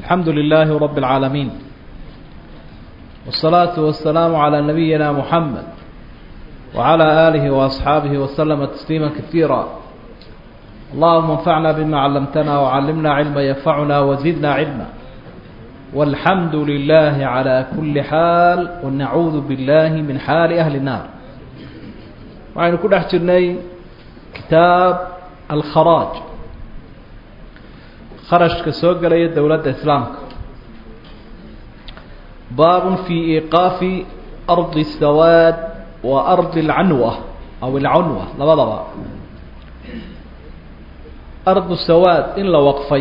الحمد لله رب العالمين والصلاة والسلام على نبينا محمد وعلى آله وأصحابه وسلم تسليما كثيرا اللهم انفعنا بما علمتنا وعلمنا علما ينفعنا وزدنا علما والحمد لله على كل حال ونعوذ بالله من حال أهل النار وعين كل أحجرني كتاب الخراج kharashka soo gelaya dowladda islaamka baabun fii iiqaafi ardi sawaad wa ardi alcanwa aw alcanwa labadaba ardu sawaad in la waqfay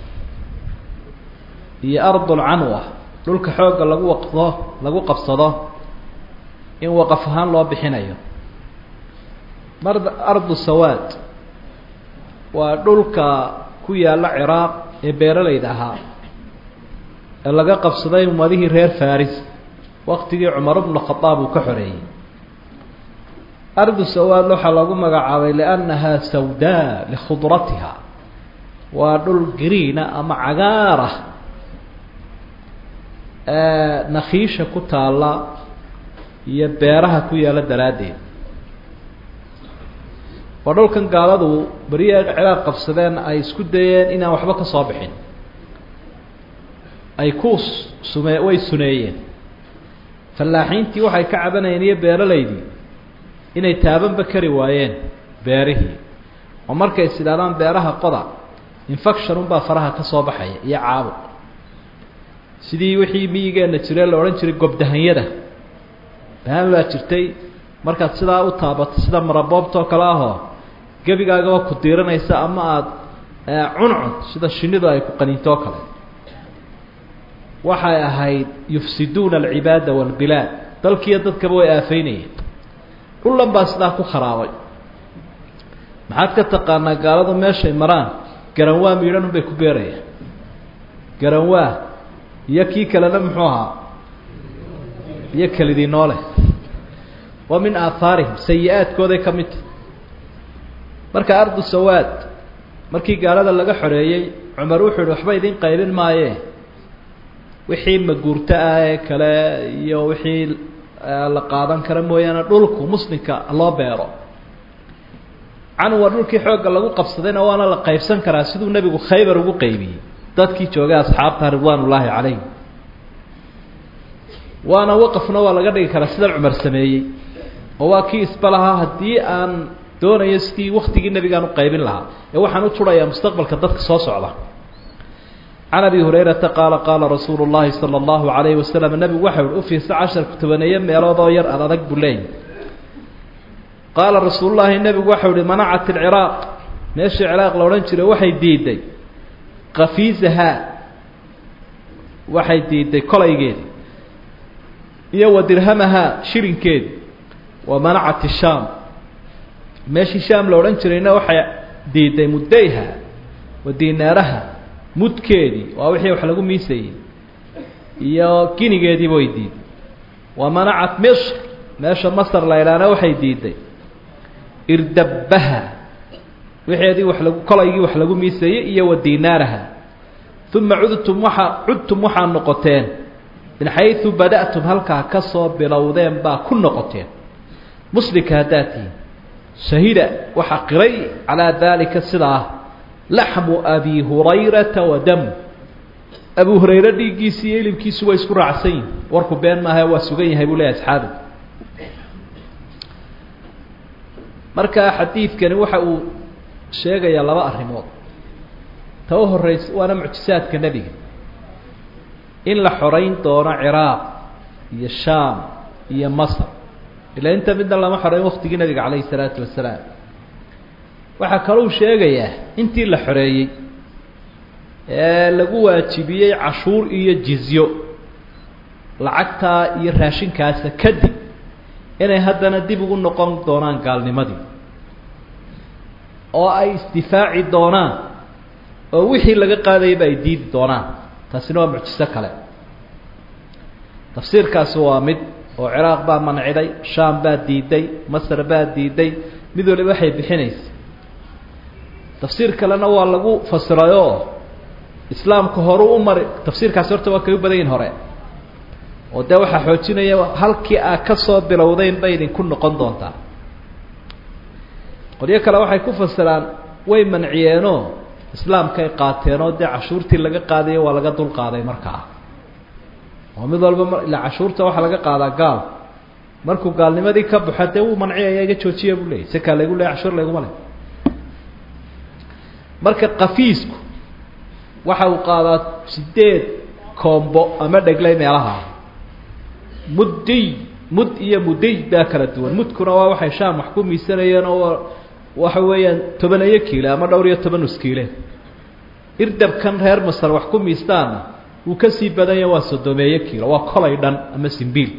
iyo ardu alcanwa dhulka xoogga lagu waqdo lagu qabsado in waqaf ahaan loo bixinayo mar ardu sawaad waa dhulka ku yaalla ciraaq ee beeralayda ahaa ee laga qabsaday ummadihii reer faris waktigii cumar bnu khadaab uu ka xoreeyey ardu sawaad waxaa lagu magacaabay liannahaa sawdaa likhudratiha waa dhul gariina ama cagaar ah ee nakiisha ku taalla iyo beeraha ku yaalla daraaddeed waa dhulkan gaaladu beriya ciraaq qabsadeen ay isku dayeen inaan waxba ka soo bixin ay ku sume way suneeyeen fallaaxiintii waxay ka cabanayeen iyo beeralaydii inay taabanba kari waayeen beerihii oo markay is idhaadaan beeraha qoda infection unbaa faraha ka soo baxaya iyo caabuq sidii wixii miyigeenna jiree la odhan jiray gobdahanyada bahaan baa jirtay markaad sidaa u taabato sida maraboobtoo kale ahoo gebigaagaba ku diiranaysa ama aada cuncun sida shinidu ay ku qaniintoo kale waxay ahayd yufsiduuna alcibaada waalbilaad dalkiiyo dadkaba way aafeynayeen dhullan baa sidaa ku kharaabay maxaad ka taqaanaa gaaladu meeshay maraan garanwaa miidhan unbay ku beerayaan garanwaa iyo kii kalena muxuu ahaa iyo kelidii noole waa min aahaarihim sayi-aadkooday ka mid tahy marka ardu sawaad markii gaalada laga xoreeyey cumar wuxuu yihi waxba idin qaybin maayee wixii maguurto ah ee kale iyo wixii la qaadan kara mooyaane dhulku muslimka loo beero canwa dhulkii xoogga lagu qabsadayna waana la qaybsan karaa siduu nebigu khaybar ugu qaybiyey dadkii joogay asxaabta ridwaan ullaahi calayhim waana waqafna waa laga dhigi karaa sida cumar sameeyey oo waa kii isba lahaa haddii aan doonayo sidii waktigii nebigaan u qaybin lahaa ee waxaan u turayaa mustaqbalka dadka soo socda can abi hurayrata qaala qaala rasuulu llahi sala allahu calayhi wasalam nebigu waxa uhi u fiirsa casharku tobaneeye meeloodoo yar ad adag buu leeyay qaala rasuulullaahi nebigu waxau ihi manacat ilciraaq meeshii ciraaq la odhan jiray waxay diiday kafiisahaa waxay diiday kolaygeedi iyo wa dirhamahaa shirinkeedi wa manacat ishaam meeshii shaam la odhan jirayna waxay diiday muddayha wa dinaaraha mudkeedii waa wixii wax lagu miisayey iyo ginigeediiba way diiday wa manacat misr meesha masar la idhaana waxay diiday irdabbaha wixeedii wax lagu kolaygii wax lagu miisayey iyo wa dinaaraha uma cudtum waxaa cudtum waxaa noqoteen min xaysu bada'tum halkaa ka soo bilowdeen baa ku noqoteen muslimka haddaad tihiin shahida waxaa qiray calaa daalika sidaa laxmu abi hurayrata wa damu abu hurayre dhiiggiisi iyo ilimkiisu way isku raacsan yihin warku been maaha waa sugan yahay buu leeyahy asxaabi marka xadiidkani waxa uu sheegayaa laba arrimood ta u horeysa waana mucjisaadka nebiga in la xoreyn doono ciraaq iyo shaam iyo masr ilaa inta midna lama xoreyn waktigii nabiga calayhi salaatu wasalaam waxaa kalou sheegayaa intii la xoreeyey ee lagu waajibiyey cashuur iyo jizyo lacagtaa iyo raashinkaasa kadib inay haddana dib ugu noqon doonaan gaalnimadii oo ay isdifaaci doonaan oo wixii laga qaadayaba ay diidi doonaan taasina waa mucjiso kale tafsiirkaasi waa mid oo ciraaq baa manciday shaam baa diiday masr baa diiday mid waliba waxay bixinaysa tafsiir kalena waa lagu fasirayoo islaamku horu u mari tafsiirkaasi horta waa kaga badan yihin hore oo dee waxaa xoojinaya halkii aad ka soo bilowdeyn bay idinku noqon doontaa qolyo kale waxay ku fasiraan way manciyeenoo islaamkay qaateenoo dee cashuurtii laga qaadayo waa laga dul qaaday markaa oo mid walba m ila cashuurta waxaa laga qaadaa gaal markuu gaalnimadii ka baxo dee wuu manciyaya iga joojiya buu leeyay sekaa laygu leey cashuur layguma le marka kafiisku waxa uu qaadaa sideed koombo ama dheglay meelaha muddiy mud iyo mudiy baa kala duwan mudkuna waa waxay shaam wax ku miisanayeen oo waxa weeyaan tobaneyo kiile ama dhowr iyo toban nuskiile irdabkan reer masar wax ku miistaana wuu kasii badanya waa sodomeeyo kiilo waa kolay dhan ama simbiil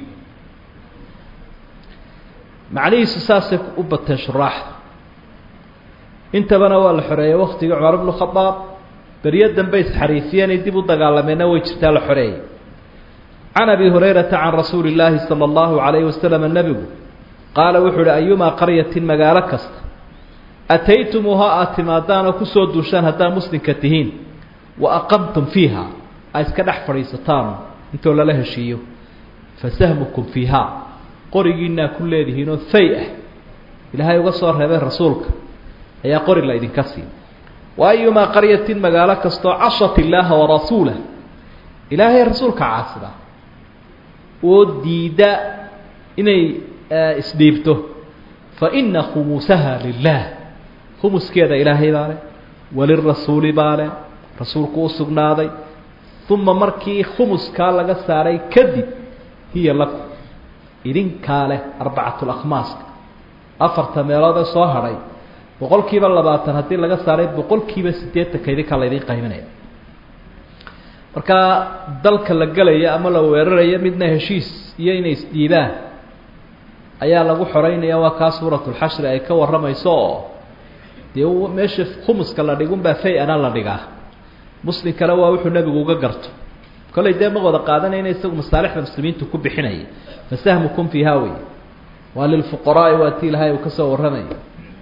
macnihiisu saasay u bateen shuraaxda intabana waa la xoreeyey waktigii cumar bnu khadaab beryo dambe isxariifiyeen ay dib u dagaalameenna way jirtaa la xoreeyey can abi hurayrata can rasuuli llaahi sala allahu calayhi wasalam nebigu qaala wuxuu uhi ayumaa qaryatin magaalo kasta ataytumuuha aada timaadaanoo kusoo duushaan haddaad muslimka tihiin wa aqamtum fiiha aad iska dhex fadhiisataan intoo lala heshiiyo fa sahmukum fiiha qorigiinaa ku leedihiinoo fay ah ilaahay uga soo reebay rasuulka ayaa qori la idinka siin wa ayumaa qaryatin magaalo kastoo cashat illaaha warasuulah ilaahay rasuulka caasida oo diida inay isdhiibto fa ina khumuusaha lilah khumuskeeda ilaahay baa leh walirasuuli baa leh rasuulku u sugnaaday uma markii khumuskaa laga saaray kadib hiya lakum idinkaa leh arbacatulakhmaaska afarta meelood ee soo hadhay boqol kiiba labaatan haddii laga saaray boqol kiiba siddeetanka idinkaa laydin qayminaya markaa dalka la gelaya ama la weeraraya midna heshiis iyo inay isdhiibaan ayaa lagu xoreynaya waa kaa suuratulxashri ay ka warramayso oo dee meesha khumuska la dhigunbaa fay-ana la dhigaa muslimkana waa wuxuu nebigu uga garto kollay dee ma wada qaadanayna isagu masaalixda muslimiintu ku bixinaya fa sahmukum fiiha wey waa lilfuqaraai waa ti ilaahay uu ka soo warramaya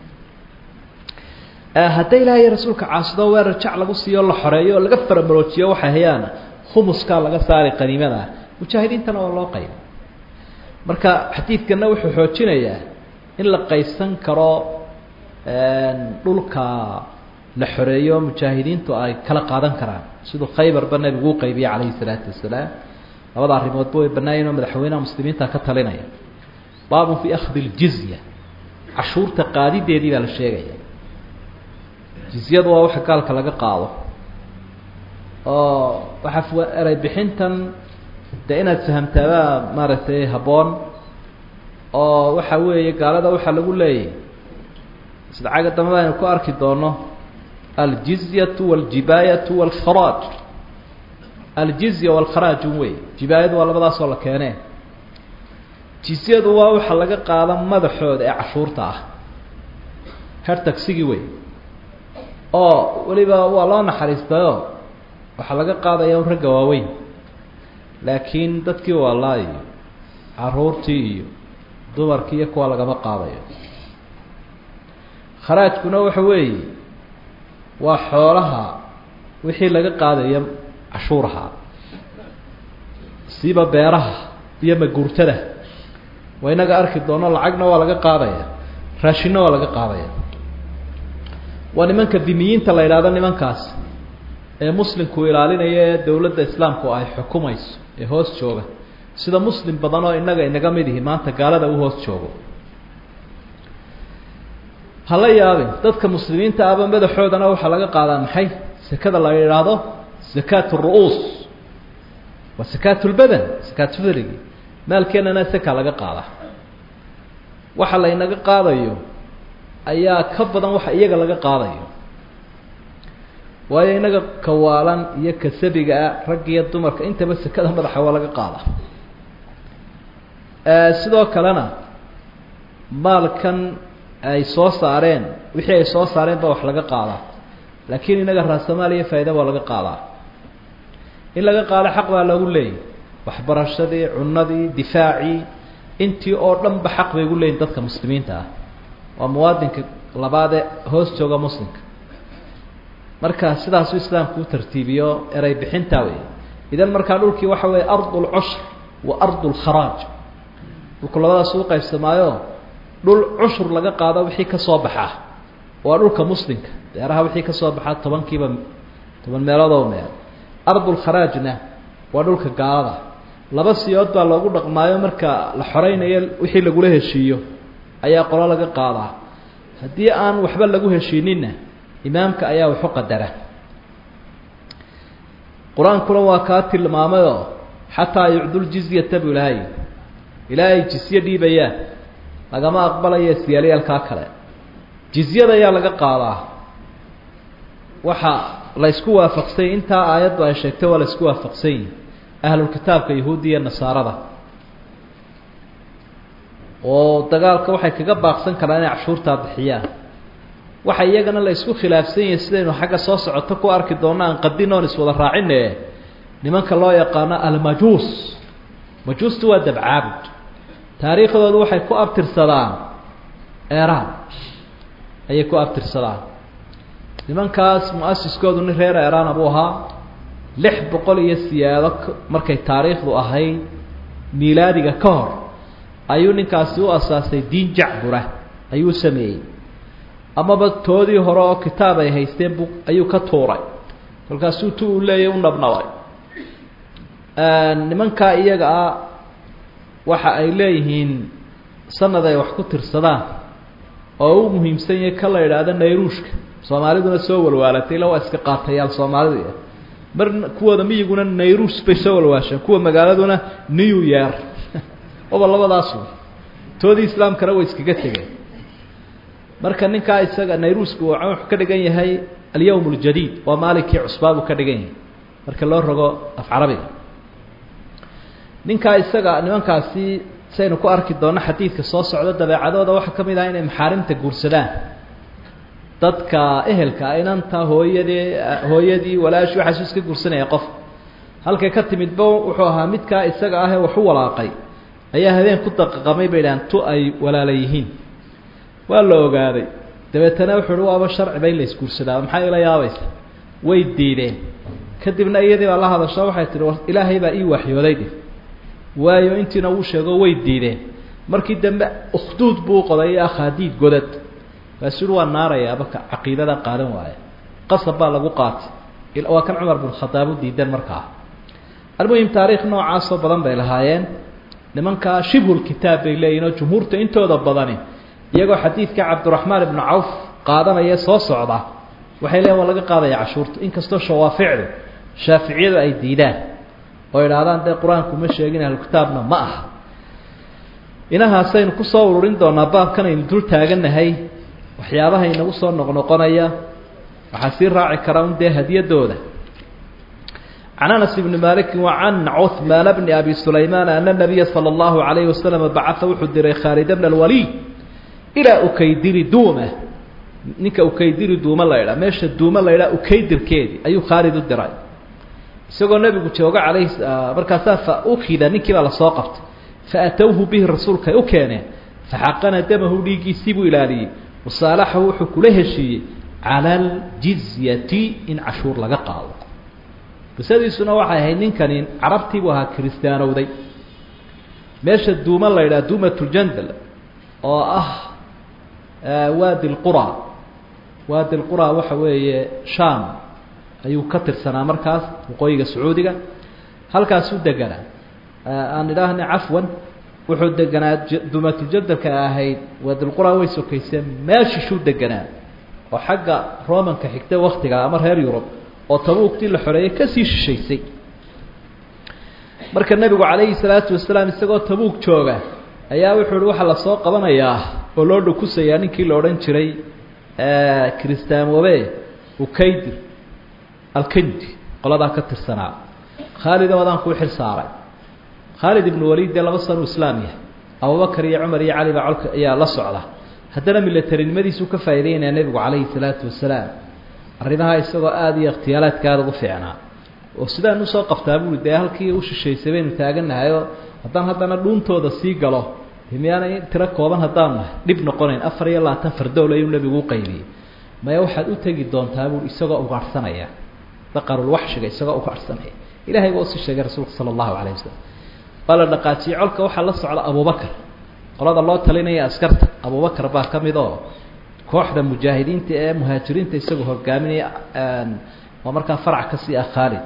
hadday ilaahay rasuulka caasido weerar jac lagu siiyo la xoreeyo oo laga faramaroojiyo waxay hayaan khumuskaa laga saari qaniimada mujaahidiintana waa loo qayba marka xadiidkana wuxuu xoojinayaa in la qaysan karo dhulka la xoreeyo mujaahidiintu ay kala qaadan karaan siduu khaybarba nebigu u qaybiyey calayhi salaatu wasalaam labada arrimoodba way bannaayen oo madaxweynaha muslimiinta ka talinaya baabun fii akhdi ljizya cashuurta qaadideedii baa la sheegaya jizyadu waa waxa gaalka laga qaado oo waxaa eray bixintan dee inaad fahamtaabaa maaragtay habboon oo waxa weeye gaalada waxaa lagu leeyahy sida caga dambe aynu ku arki doono aljizyatu waljibaayatu walkharaaj aljizya walkharaajun wey jibaayadu waa labadaasoo la keenee jizyadu waa waxa laga qaada madaxooda ee cashuurta ah her tagsigii wey oo weliba waa loo naxariistayo waxaa laga qaadaya un ragga waaweyn laakiin dadkii waalaa iyo caruurtii iyo dumarkii iyo kuwa lagama qaadayo kharaajkuna waxa weeye waa xoolaha wixii laga qaadaya cashuuraha siiba beeraha iyo maguurtada waa inaga arki doono lacagna waa laga qaadaya raashinna waa laga qaadaya waa nimanka dimiyiinta la yidhahdo nimankaas ee muslimku ilaalinaya ee dowladda islaamku ay xukumayso ee hoos jooga sida muslim badan oo innaga inaga mid ihi maanta gaalada u hoos joogo hala yaabin dadka muslimiinta ahba madaxoodana waxaa laga qaadaa maxay sekada la yidhaahdo zakaat ru'uus waa sakaat lbadan sakaat fidrigi maalkeenana seka laga qaadaa waxa laynaga qaadayo ayaa ka badan waxa iyaga laga qaadayo waayo inaga kawaalan iyo kasabigaa rag iyo dumarka intaba sekada madaxa waa laga qaada sidoo kalena maalkan ay soo saareen wixii ay soo saareen baa wax laga qaadaa laakiin inaga raasamaal iyo faaida waa laga qaadaa in laga qaado xaq baa lagu leeyahy waxbarashadii cunadii difaacii intii oo dhan ba xaq bay gu leeyihin dadka muslimiinta ah waa muwaadinka labaadee hoos jooga muslimka marka sidaasuu islaamku u tartiibiyo erey bixinta wey idan markaa dhulkii waxa weeye ardu lcushr wa ardu lkharaaj dhulku labadaas u qaybsamaayo dhul cushur laga qaado wixii ka soo baxaa waa dhulka muslimka beeraha wixii ka soo baxaa tobankiiba toban meeloodoo meel ardulkharaajna waa dhulka gaalada laba siyood baa loogu dhaqmaayo marka la xoreynayo wixii lagula heshiiyo ayaa qolo laga qaadaa haddii aan waxba lagu heshiininna imaamka ayaa waxu qadara qur-aankuna waa kaa tilmaamayoo xataa yucduljizyata buu ilaahay ilaahay jizye dhiibayaan lagama aqbalayo siyaalyaalkaa kale jizyada ayaa laga qaadaa waxa la isku waafaqsany intaa aayaddu ay sheegtay waa la isku waafaqsan yihi ahlulkitaabka yahuudda iyo nasaarada oo dagaalka waxay kaga baaqsan karaan inay cashuurtaa bixiyaan waxa iyagana la isku khilaafsan yahay sidaynu xagga soo socoto ku arki doonno aan qadin oon iswada raacine nimanka loo yaqaano almajuus majuustu waa dabcaabud taariikhdoodu waxay ku abtirsadaan eraan ayay ku abtirsadaan nimankaas mu-asiskoodu nin reer eraana buu ahaa lix boqol iyo siyaado markay taariikhdu ahayd miilaadiga ka hor ayuu ninkaasi u asaasay diin jacbura ayuu sameeyey amaba toodii hore oo kitaab ay haysteen bu ayuu ka tuuray kolkaasuu tu u leeyay u nabnabay nimankaa iyaga ah waxa ay leeyihiin sanad ay wax ku tirsadaan oo u muhiimsan yahay ka la idhaahdo nayruushka soomaaliduna soo walwaalatay ila waa iska qaatayaal soomaalidu mar kuwooda miyiguna nayruus bay soo walwaasheen kuwa magaaladuna new year oba labadaasu toodii islaamkana way iskaga tegeen marka ninkaa isaga nayruusku wuxuu ka dhigan yahay alyawm اljadiid waa maalinkii cusbaa buu ka dhigan yahay marka loo rogo af carabiga ninkaa isaga nimankaasi saynu ku arki doonno xadiidka soo socda dabeecadooda waxaa ka mid ah inay maxaarimta guursadaan dadka ehelka inanta hooyadii hooyadii walaashii waxaasu iska guursanaya qof halkay ka timidba wuxuu ahaa midkaa isaga ahee waxu walaaqay ayaa habeen ku daqaqamay bay dhahaan tu ay walaala yihiin waa la ogaaday dabeetana wuxuu uhi waaba sharciba in la isguursadaa maxaa ila yaabaysa way diideen kadibna iyadii baa la hadasho waxay tihi war ilaahay baa ii waxyooday dhih waayo intiina uu sheego way diideen markii dambe ukhduud buu qoday iyo akhaadiid godad kaasuu waa naarayaaba caqiidada qaadan waaya qasab baa lagu qaatay waa kan cumar bin khadaab u diidan markaa almuhim taariikh noocaasoo badan bay lahaayeen nimankaa shibhulkitaab bay leeyihin oo jumhuurta intooda badani iyagoo xadiidka cabdiraxmaan ibnu cawf qaadanaya soo socda waxay leeyiin waa laga qaadaya cashuurta inkastoo shawaaficdu shaaficiyadu ay diidaan oo idhaahdaan dee qur-aanku ma sheegin ahlukitaabna ma aha inahaasaynu kusoo ururin doonaa baabkan aynu dul taagannahay waxyaabaha inagu soo noqnoqonaya waxaa sii raaci kara un dee hadiyadooda can anas ibni maliki wa can cuhmaana bni abi sulaymaan ana nabiya sala allahu alayhi wasalam bacaa wuxuu diray khaalid bna alwaliy ilaa ukaydiri duuma ninka ukaydiri duuma la ydhaa meesha duuma la ydhaa ukaydirkeedii ayuu khaalid u diray isagoo nebigu jooga alayh markaasaa fa ukida ninkii baa lasoo qabtay faatowhu bihi rasuulkay u keeneen faxaqana damahu dhiiggiisii buu ilaaliyey wasaalaxahu wuxuu kula heshiiyey cala aljizyati in cashuur laga qaado qisadiisuna waxay ahayd ninkani carabtii buu ahaa kiristaanowday meesha duuma la yidhaha duumatljandal oo ah waadi lqura waadi lqura waxa weeye sham ayuu ka tirsanaa markaas waqooyiga sacuudiga halkaasuu deganaa aan idhaahna cafwan wuxuu deganaa duumatljandalka ahayd waadilqura way sokayseen meeshishuu deganaa oo xagga romanka xigta waktiga ama reer yurub oo tabuugtii la xoreeyey kasii shishaysay marka nebigu calayhi salaatu wasalaam isagoo tabuug jooga ayaa wuxuu uhi waxaa lasoo qabanayaa oo loo dhukusayaa ninkii la odhan jiray kristaanwobe ukaydir alkendi qoladaa ka tirsanaa khaalid oodaan kuu xil saaray khaalid ibnu waliid dee laba sano islaam yahay abubakar iyo cumar iyo cali baa colka ayaa la socda haddana militarinimadiisuu ka faa'idaynaya nebigu calayhi salaatu wasalaam arrimaha isagoo aada iyo ikhtiyaalaadka aada ugu fiicnaa oo sidaan usoo qabtaa buui dee halkii u shishaysay baynu taaganahayoo haddaan haddana dhuuntooda sii galo miyaanay tiro kooban haddaan nahay dhib noqonayn afar iyo labaatan fardowl ayuu nebigu u qaybiyey maya waxaad u tegi doontaa buui isagoo ugaadhsanaya daqarulwaxshiga isagoo ugaadhsanaya ilahay baa usii sheegay rasuulka sala allahu calayh wasalam waa la dhaqaajiyey colka waxaa la socda abubakar qolada loo talinaya askarta abubakar baa ka mid oo kooxda mujaahidiinta ee muhaajiriinta isagoo hogaaminaya oo markaa farac kasii ah khaalid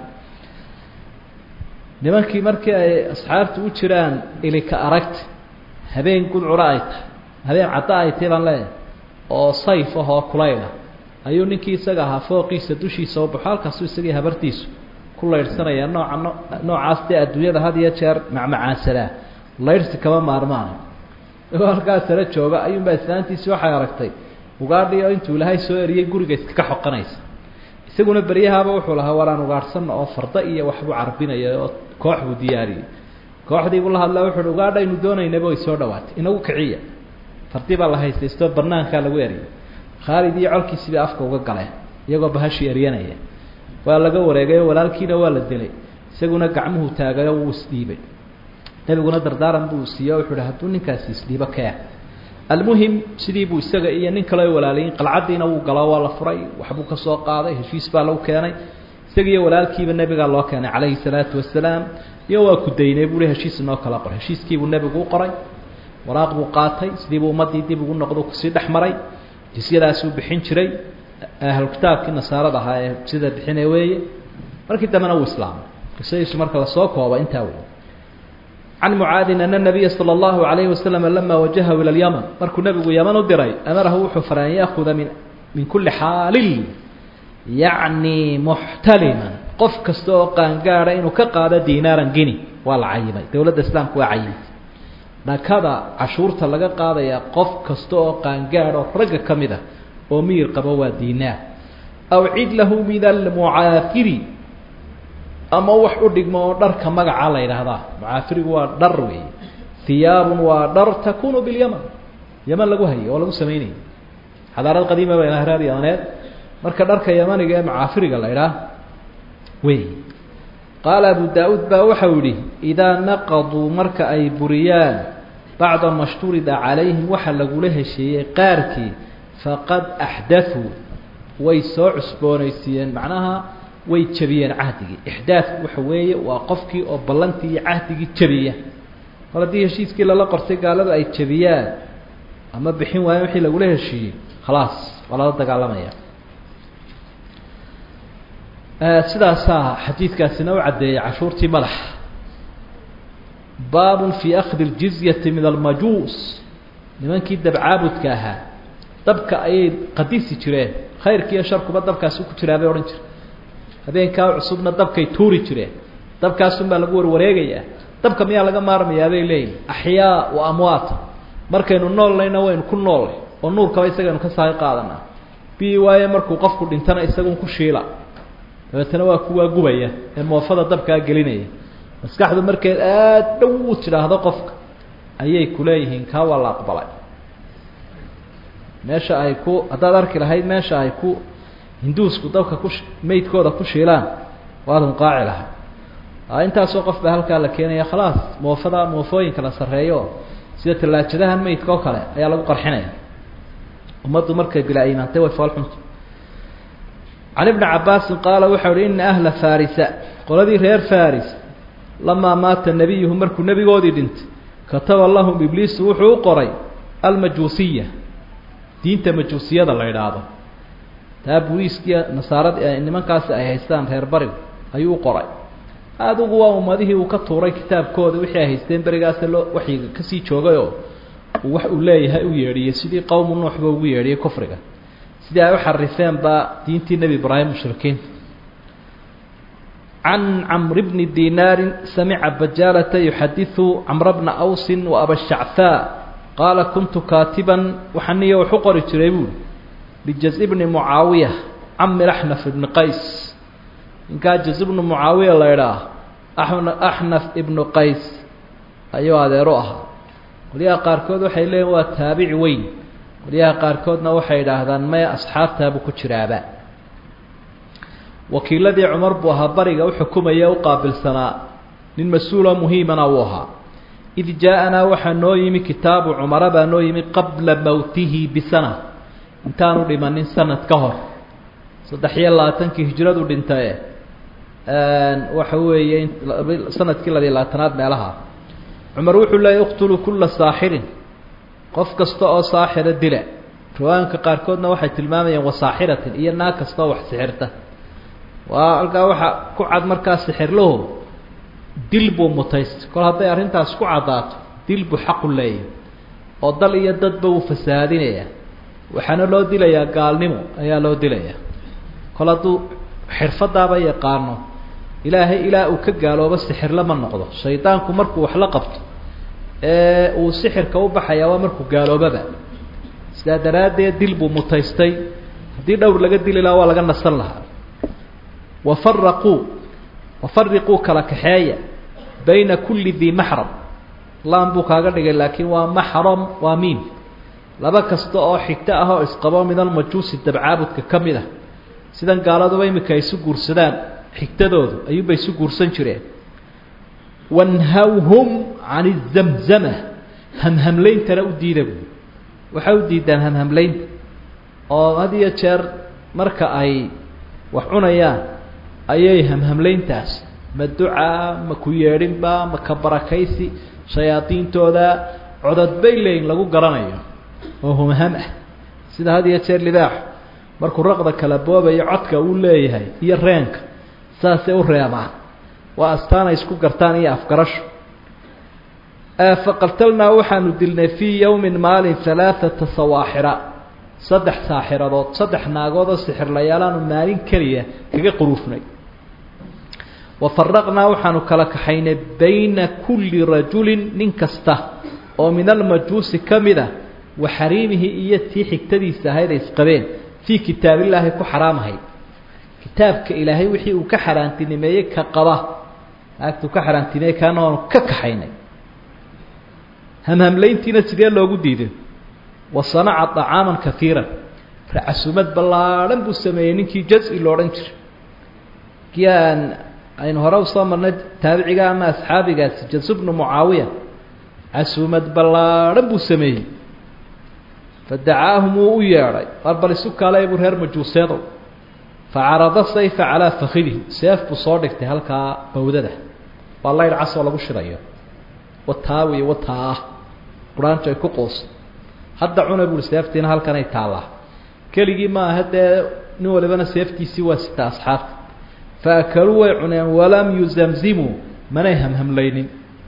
nimankii markii ay asxaabtu u jiraan ilika aragta habeen gudcura ay tahay habeen cadda ay tahay baan leeyahay oo sayf ah oo kulayla ayuu ninkii isaga ahaa fooqiisa dushiisa u baxo halkaasu isagii habartiisu ku laydhsanaya nooca no noocaas dee adduunyada had iyo jeer macmacaansanaa laydhsi kama maarmaan oo halkaa sare jooga ayuunbaa islaantiisi waxay aragtay ugaadhi oo intuu ilaahay soo eriyey guriga iskaga xoqanaysa isaguna beryahaaba wuxuu lahaa waraan ugaadhsanna oo farda iyo waxbuu carbinaya oo koox buu diyaariyey kooxdiibuu la hadlaa wuxu uhi ugaadha aynu doonaynaba way soo dhawaatay inagu kiciya fardi baa la haystaystoo banaankaa lagu eriyay khaalid iyo colkiisii bay afka uga galeen iyagoo bahashii eryanaya waa laga wareegayo walaalkiina waa la dilay isaguna gacmuhu taagayo wuu isdhiibay nebiguna dardaaran buu siiye wuxuu hi hadduu ninkaasi isdhiibo kee almuhim sidii buu isaga iyo nin kale walaalayin qalcaddiina wuu galo waa la furay waxbuu ka soo qaaday heshiis baa lagu keenay isagiiyo walaalkiiba nebigaa loo keenay calayhi salaatu wasalaam iyo waa ku daynay buui heshiis inoo kala qoray heshiiskiibuu nebigu u qoray waraaq buu qaatay sidiibuu ummaddii dib ugu noqdo kusii dhex maray jisyadaasuu bixin jiray ahlu kitaabkii nasaarada ahaa ee sida bixine weeye markii dambena wuu islaamay qisadiisu marka lasoo kooba intaa wey can mucaadin ana nabiya sala allahu alayhi wasalam lama wajahahu ila lyaman markuu nebigu yaman u diray amarahu wuxuu faray an yaakuda min min kulli xaalil yacni muxtaliman qof kasta oo qaangaada inuu ka qaado dinaaran gini waa la cayimay dowladda islaamku waa cayimtay dhakada cashuurta laga qaadaya qof kasta oo qaangaad oo ragga ka mid ah oo miyir qabo waa dinaar aw cid lahu min almucaafiri ama wax u dhigmo oo dharka magaca la yidhaahdaa mucaafirigu waa dhar weeye hiyaabun waa dhar takunu bilyaman yaman lagu hayay oo lagu samaynayay xadaarad qadiima ba reer yamaneed marka dharka yamaniga ee mucaafiriga la idhaah wey qaala abu daa-uud baa waxau yihi idaa naqaduu marka ay buriyaan bacda ma shturida calayhim waxa lagula hesheeyey qaarkii faqad axdaثuu way soo cusboonaysiiyeen macnaha way jabiyeen cahdigii ixdaadku waxa weeye waa qofkii oo ballantii iyo cahdigii jabiya mar haddii heshiiskii lala qortay gaalada ay jabiyaan ama bixin waayeen wixii lagula heshiiyey khalaas waa lala dagaalamaya sidaasaa xadiidkaasina u caddeeyay cashuurtii madaxa baabun fii akhdi ljizyati min almajuus nimankii dabcaabudka ahaa dabka ayay qadisi jireen khayrkiiyo sharkuba dabkaasi ku jiraa bay odhan jire habeenkaa cusubna dabkay tuuri jireen dabkaasun baa lagu warwareegayaa dabka miyaa laga maarmayaa bay leeyihin axyaa wa amwaata markaynu noolnayna waynu ku noollay oo nuurkaba isagaynu ka saaqi qaadanaa bi waaye markuu qofku dhintana isagun ku shiila dabeetana waa kuwaa gubaya ee moofada dabkaa gelinaya maskaxdu markeed aad dhow u tidhaahdo qofka ayay kuleeyihiin kaa waa la aqbalay meesha ay ku haddaad arki lahayd meesha ay ku hinduusku dabka ku meydkooda ku shiilaan waad hunqaaci lahaa intaasoo qof baa halkaa la keenaya khalaas moofada moofooyinka la sarreeyo sida tallaajadahan meydka oo kale ayaa lagu qarxinaya ummaddu markay bilaa iimaantay way foolxunta can ibni cabaasin qaala waxau uhi ina ahla farisa qoladii reer faris lamaa maata nebiyuhu markuu nebigoodii dhintay kataba lahum ibliisu wuxuu u qoray almajuusiya diinta majuusiyada la idhaahdo taa buliiskiya nasaarad nimankaasi ay haystaan reer barigu ayuu u qoray adigu waa ummadihii uu ka tuuray kitaabkooda wixii ay haysteen berigaasa loo waxyiga kasii joogayoo uu wax uu leeyahay u yeedhiyey sidii qowmu nuuxba ugu yeedhiyey kufriga sidii ay u xarifeen baa diintii nebi ibraahim mushrikiinta can camri bni dinaarin samica bajaalata yuxadiثu camra bna awsin wa abashachaa qaala kuntu kaatiban waxaa niyo wax u qori jiray buuri bijaz bni mucaawiya cami axnaf ibni qays ninkaa jaz bnu mucaawiya la idhaah axnaf ibnu qays ayuu adeero ahaa qolyaha qaarkood waxay leeyiin waa taabici weyn qolyaha qaarkoodna waxay idhaahdaan maya asxaabtaabuu ku jiraaba wakiiladii cumar buu ahaa bariga u xukumaya u qaabilsanaa nin mas-uuloo muhiimana uu ahaa id jaa-anaa waxaa noo yimi kitaabu cumara baa noo yimi qabla mowtihi bisana intaanu dhimanin sanad ka hor saddex iyo labaatankii hijradu dhintae waxa weeye sanadkii labiyo labaatanaad meelaha cumar wuxuu leeyay iqtuluu kulla saaxirin qof kasta oo saaxira dila riwaayinka qaarkoodna waxay tilmaamayeen wasaaxiratin iyo naag kasta oo wax sixirta waa halkaa waxaa ku cad markaa sixirlahu dil buu mutaysta kol hadday arrintaas ku caddaato dil buu xaqu leeyahy oo dal iyo dadba wuu fasahaadinayaa waxaana loo dilayaa gaalnimo ayaa loo dilayaa kol hadduu xirfadaaba yaqaano ilaahay ilaa uu ka gaaloobo sixirla ma noqdo shaydaanku markuu wax la qabto ee uu sixirka u baxayaa waa markuu gaaloobaba sidaa daraaddeed dil buu mutaystay haddii dhowr laga dili lahaa waa laga nasan lahaa wafaraquu wafariquu kala kaxeeya bayna kulli dii maxram laan buu kaaga dhigay laakiin waa maxram waa miim laba kasta oo xigto ah oo isqabo min almajuusi dabcaabudka ka mid ah sidan gaaladuba imika ay isu guursadaan xigtadoodu ayuunbay isu guursan jireen wanhawhum can izamzama hamhamlayntana u diida buui waxay u diidaan hamhamlaynta oo had iyo jeer marka ay wax cunayaan ayay hamhamlayntaas ma ducaa ma ku yeedhinba ma ka barakaysi shayaadiintooda codod bay leeyin lagu garanayo oo humham ah sida had iyo jeer libaaxu markuu raqda kala boobayo codka uu leeyahay iyo reenka saasay u reebaan waa astaanay isku gartaan iyo afgarasho faqatalnaa waxaanu dilnay fii yowmin maalin halaaata sawaaxira saddex saaxiradood saddex naagood oo sixirlayaalaanu maalin keliya kaga quruufnay wa faraqnaa waxaanu kala kaxaynay bayna kulli rajulin nin kasta oo min almajuusi ka mid a wa xariimihi iyo tii xigtadiisa ahayd ay isqabeen fii kitaabillaahi ku xaraamahayd kitaabka ilaahay wixii uu ka xaaraantinimeeyey ka qaba naagtuu ka xaaraantimeeyey kaana waanu ka kaxaynay hamhamlayntiina sidee loogu diiday wa sanaca طacaaman kaiira racasumad ballaadhan buu sameeyey ninkii jazi lo odhan jiray kii aan aynu hore usoo marnay taabiciga ama asxaabigaasi jazu bnu mucaawiya casumad ballaadhan buu sameeyey fadacaahum wuu u yeedhay war bal isu kaalay buu reer majuuseedow facarada sayfa calaa fakidihi seef buu soo dhigtay halkaa bawdada waa laydh casoo lagu shidayo wataa wey wataa quraantu ay ku quusta hadda cuna buui seeftiina halkanay taallaa keligii maaha dee nin walibana seeftiisii waa sita asxaabta fa akaluu way cuneen walam yuzamzimuu manay hamhamlaynin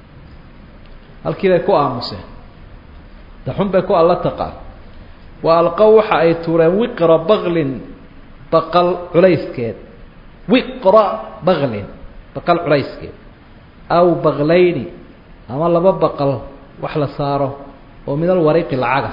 halkii bay ku aamuseen daxun bay ku alla taqaan wa alqow waxa ay tuureen wiqra baklin baqal culayskeed wiqra baklin baqal culayskeed aw baklayni ama laba baqal wax la saaro oo min alwariqi lacaga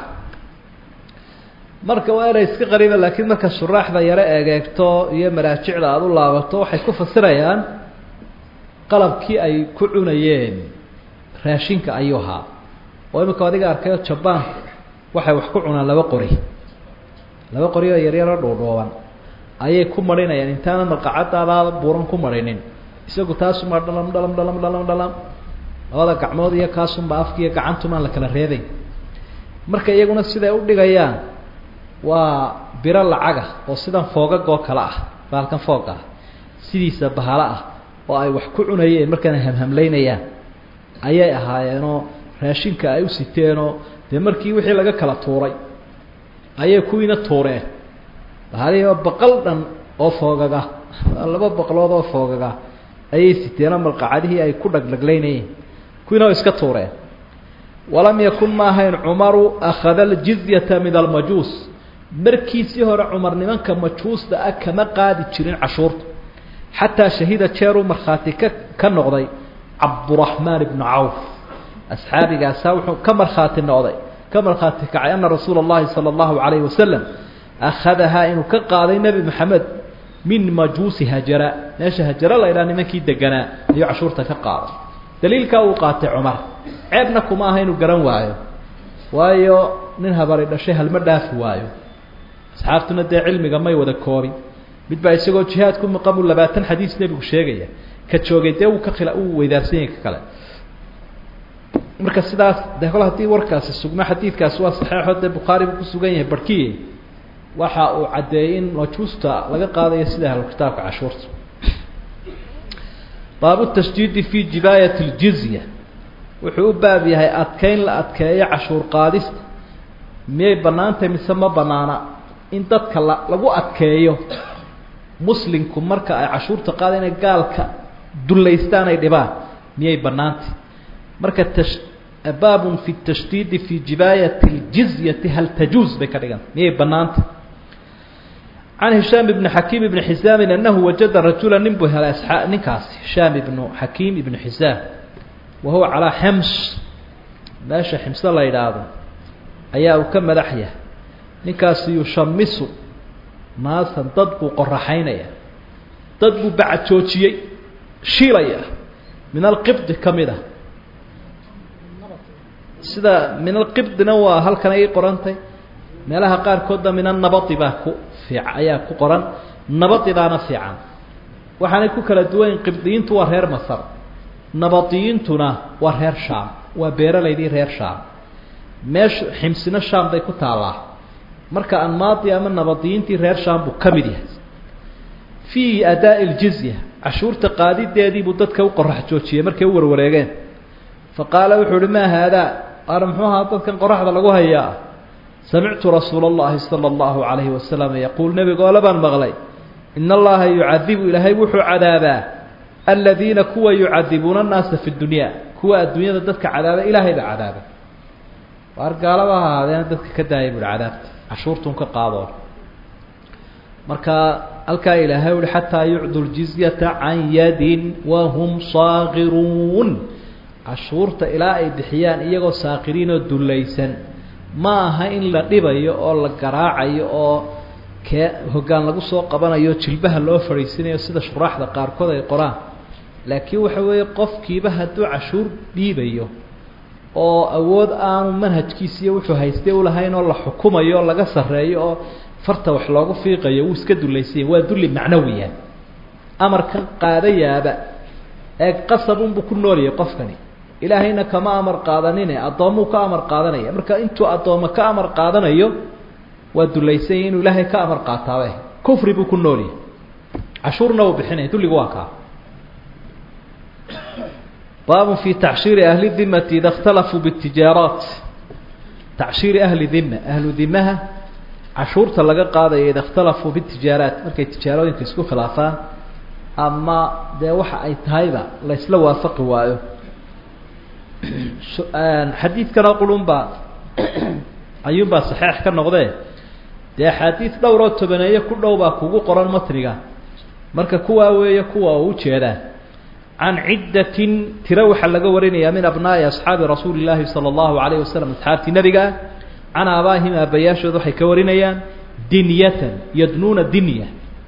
marka waa inay iska qariiba laakiin marka shuraaxda yaro egeegto iyo maraajicda aada u laabato waxay ku fasirayaan qalabkii ay ku cunayeen raashinka ayuu ahaa oo imika adiga arkayo jabaan waxay wax ku cunaan laba qori laba qori oo yaryaro dhuudhuuban ayay ku marinayaan intaana marqacadaadaada buuran ku marinin isagu taasuma dhalam dhalam dhalam dhalam dhalam labada gacmood iyo kaasunba afkiiyo gacantumaan la kala reebayn marka iyaguna siday u dhigayaan waa biro lacaga oo sidan foogagoo kale ah bahalkan fooga ah sidiisa bahalo ah oo ay wax ku cunayeen markaana hamhamlaynayaan ayay ahaayeenoo raashinka ay u siteenoo dee markii wixii laga kala tuuray ayay kuwiina tuureen bahalihiiba baqal dhan oo foogaga laba baqlood oo foogaga ayay siteenoo malqacadihii ay ku dhagdhaglaynayeen kuwiina oo iska tuureen walam yakun ma ahayn cumaru akhada aljizyata min almajuus markiisii hore cumar nimanka majuusta ah kama qaadi jirin cashuurta xataa shahida jeeruu markhaati ka ka noqday cabduraxmaan ibnu cawf asxaabigaasaa wuxuu ka markhaati noqday ka markhaati kacay ana rasuula اllahi salى اllahu alayhi wasalam akhadahaa inuu ka qaaday nebi maxamed min majuusi hajara meesha hajara la ydhaha nimankii deganaa ayuu cashuurta ka qaaday daliilkaa uu qaatay cumar ceebna kuma aha inuu garan waayo waayo nin habari dhashay halma dhaafi waayo asxaabtuna dee cilmiga may wada koobin mid baa isagoo jihaad ku maqamu labaatan xadiis nebigu sheegaya ka joogay dee uu ka khila uu weydaarsan yahay ka kale marka sidaas de kol haddii warkaasi sugno xadiidkaasi waa saxeexo dee bukhaari buu ku sugan yahay barhkiye waxa uu caddeeyey in majuusta laga qaadayo sida ahlu kitaabka cashuurta baabu tashdiidi fi jibaayat اljizya wuxuu u baab yahay adkeyn la adkeeyo cashuur qaadista miyay bannaantahay mise ma bannaana in dadka la lagu adkeeyo muslimku marka ay cashuurta qaada inay gaalka dullaystaan ay dhibaan miyay bannaantay marka tash baabun fi tashdiidi fi jibaayati اljizyati hal tajuuz bay ka dhiganta miyay bannaantay can hishaam ibni xakiim ibni xisaamin anahu wajada rajula nin buu helay asxaa ninkaasi hishaam ibnu xakiim ibnu xisaam wa huwa calaa xims meesha ximse la yidhaahdo ayaa uu ka madax yahay ninkaasi yushamisu naasan dad buu qoraxaynaya dad buu bacajoojiyey shiilaya min alqibdi ka mid ah sida min alqibdina waa halkan ay qorantay meelaha qaarkoodna min annabadi baa ku fiic ayaa ku qoran nabadidaana fiican waxaanay ku kala duwanyiin qibdiyiintu waa reer masar nabadiyiintuna waa reer shaam waa beeralaydii reer shaam meesha ximsina shaam bay ku taallaa marka anmaadi ama nabadiyiintii reer shaam buu ka mid yahay fii adaa'i ljizya cashuurta qaadideedii buu dadka u qorax joojiyey markay u warwareegeen fa qaala wuxuu uhi maa haadaa aana muxuu ahaa dadkan qoraxda lagu hayaa samictu rasuula اllahi salى اllahu alayhi wasalam yaquul nebigoole baan maqlay in allaha yucadibu ilaahay wuxuu cadaabaa aladiina kuwa yucadibuuna annaasa fi dunya kuwa adduunyada dadka cadaaba ilaahay baa cadaaba waar gaalaba ha ahaadeena dadka ka daaya buuhi cadaabta cashuurtun ka qaadoo marka halkaa ilaahay uhi xataa yucdu ljizyata can yadin wahum saakiruun cashuurta ilaa ay bixiyaan iyagoo saakiriin oo dullaysan ma aha in la dhibayo oo la garaacayo oo kee hoggaan lagu soo qabanayo jilbaha loo fadhiisinayo sida shuraaxda qaarkood ay qoraan laakiin waxa weeye qofkiiba hadduu cashuur dhiibayo oo awood aanu manhajkiisa iyo wuxuu haystay ulahayn oo la xukumayo oo laga sarreeyo oo farta wax loogu fiiqayo wuu iska dullaysanya waa dulli macnawiya amarkan qaadayaaba ee qasabunbuu ku noolyahay qofkani ilaahayna kama amar qaadanine addoommuu ka amar qaadanaya marka intuu addoommo ka amar qaadanayo waa dullaysanya inuu ilaahay ka amar qaataabe kufri buu ku noolyahay cashuurna uu bixinaya dulligu waa kaa baabun fi tacshiiri ahli dimati ida اkhtalafuu bاtijaaraat tacshiiri ahli dima ahlu dimaha cashuurta laga qaadaya ida اkhtalafuu bاtijaaraat markay tijaarooyinka isku khilaafaan ama dee waxa ay tahayba la isla waafaqi waayo xadiidkanoo qulunbaa ayuunbaa saxeix ka noqdee dee axaadiid dhowroo tobaneeye ku dhow baa kugu qoran matniga marka kuwaa weeye kuwa u ujeedaa can ciddatin tiro waxaa laga warinayaa min abnaa'i asxaabi rasuuli illaahi sala allahu alayh wasalam asxaabtii nebiga ah can aabaahim aabayaashood waxay ka warinayaan dinyatan yadnuuna dinya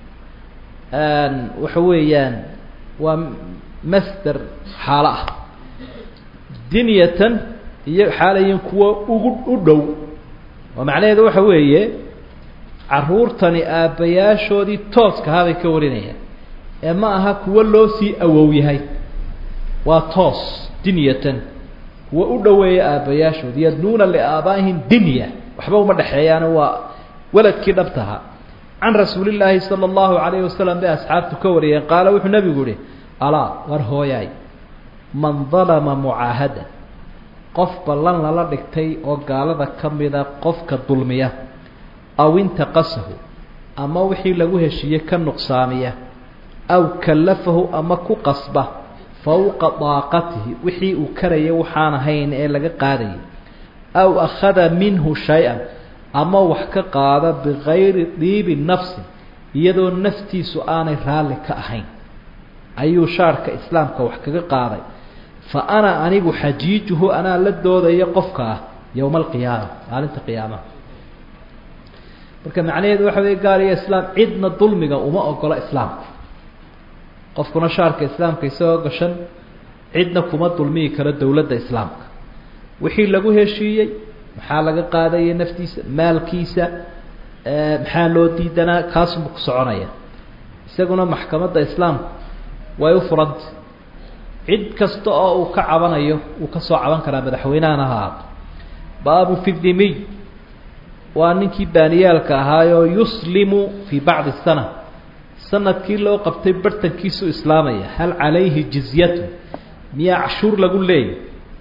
waxa weeyaan waa masder xaalo ah dinyatan iyo xaalayin kuwa ugu u dhow oo macnaheedu waxa weeye caruurtani aabbayaashoodii tooskahaa bay ka warinayaan ee ma aha kuwo loo sii awow yahay waa toos dinyatan kuwa u dhoweeya aabbayaashood yadnuuna liaabaa'ihim dinya waxba uma dhexeeyaana waa weladkii dhabtaha can rasuulillaahi sala allahu calayhi wasalam bay asxaabtu ka wariyeen qaala wuxuu nebigu yihi alaa war hooyaay man dalama mucaahada qof ballan lala dhigtay oo gaalada ka mida qofka dulmiya aw intaqasahu ama wixii lagu heshiiyey ka nuqsaamiya aw kallafahu ama ku qasba fowqa daaqatihi wixii uu karaya waxaan ahayn ee laga qaadayay aw akhada minhu shay-an ama wax ka qaada bikayri diibi nafsi iyadoo naftiisu aanay raalli ka ahayn ayuu shaarka islaamka wax kaga qaaday fa ana anigu xajiijuhu anaa la doodaya qofka ah yowma alqiyaama maalinta qiyaamaha marka macnaheedu waxa wey gaal iyo islaam cidna dulmiga uma ogola islaamku qofkuna shaarka islaamka isagoo gashan cidna kuma dulmiyi karo dowladda islaamka wixii lagu heshiiyey maxaa laga qaadaya naftiisa maalkiisa maxaa loo diidanaa kaasuma ku soconaya isaguna maxkamadda islaamku way u furanta cid kasta oo uu ka cabanayo uu ka soo caban karaa madaxweynehana ha ahaato baabu fi dimiy waa ninkii baaniyaalka ahaayoo yuslimu fii bacdi sana sanadkii loo qabtay bartankiisuu islaamaya hal calayhi jizyatu miyaa cashuur lagu leeyay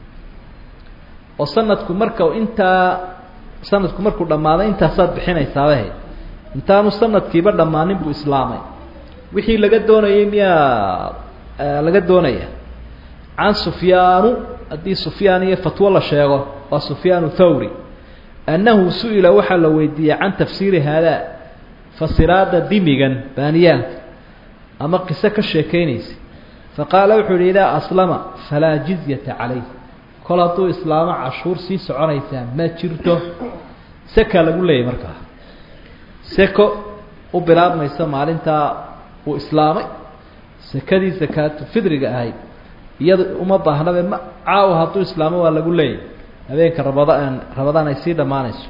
oo sanadku marka intaa sanadku markuu dhammaaday intaasaad bixinaysaabah intaanu sanadkiiba dhammaanin buu islaamay wixii laga doonayay miyaa laga doonaya can sufyaanu haddii sufyaan iyo fatwo la sheego waa sufyaanu thawri annahu su-ila waxaa la weydiiyey can tafsiiri haadaa fasiraada dimigan baaniyaalka ama qiso ka sheekaynaysa faqaala wuxuu yihi idaa aslama falaa jizyata calayh kol hadduu islaamo cashuur sii soconaysaa ma jirto seka lagu leeyahy markaa seko u bilaabmaysa maalintaa uu islaamay sekadii sakaatu fidriga ahayd iyada uma baahnabe ma caawa hadduu islaamo waa lagu leeyahy habeenka rabadaan rabadaan ay sii dhammaanayso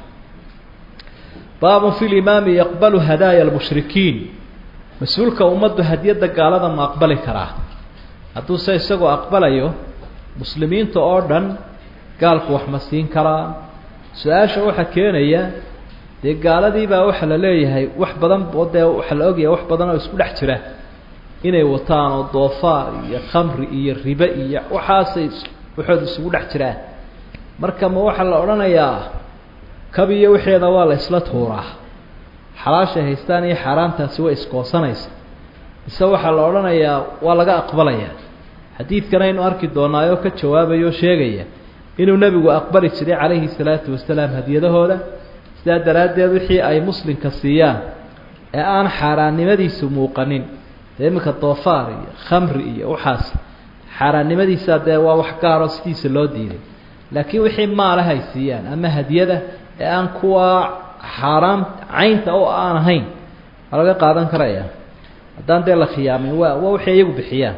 baabun fi limaami yaqbalu hadaaya almushrikiin mas-uulka ummaddu hadiyadda gaalada ma aqbali karaa hadduu se isagoo aqbalayo muslimiinta oo dhan gaalku wax ma siin karaa su-aasha waxaa keenaya dee gaaladiibaa waxaa la leeyahay wax badan oo dee waxaa la ogyahay wax badan oo isku dhex jira inay wataan oo doofaar iyo khamri iyo ribe iyo waxaasay waxooda isugu dhex jiraan marka ma waxaa la odhanayaa kabiyo wixeeda waa la isla tuuraa xalaashay haystaan iyo xaaraantaasi way iskoosanaysa mise waxaa la odhanayaa waa laga aqbalayaa xadiidkan aynu arki doonaayoo ka jawaabaya oo sheegaya inuu nebigu aqbali jiray calayhi salaatu wasalaam hadiyadahooda sidaa daraaddeed wixii ay muslimka siiyaan ee aan xaaraannimadiisu muuqanin dee iminka doofaar iyo khamri iyo waxaas xaaraannimadiisa dee waa wax gaaroo sidiisa loo diiday laakiin wixii maalaha ay siiyaan ama hadiyada ee aan kuwa xaaraam caynta oo aan ahayn waa laga qaadan karaya haddaan dee la khiyaamin waa waa waxay iyagu bixiyaan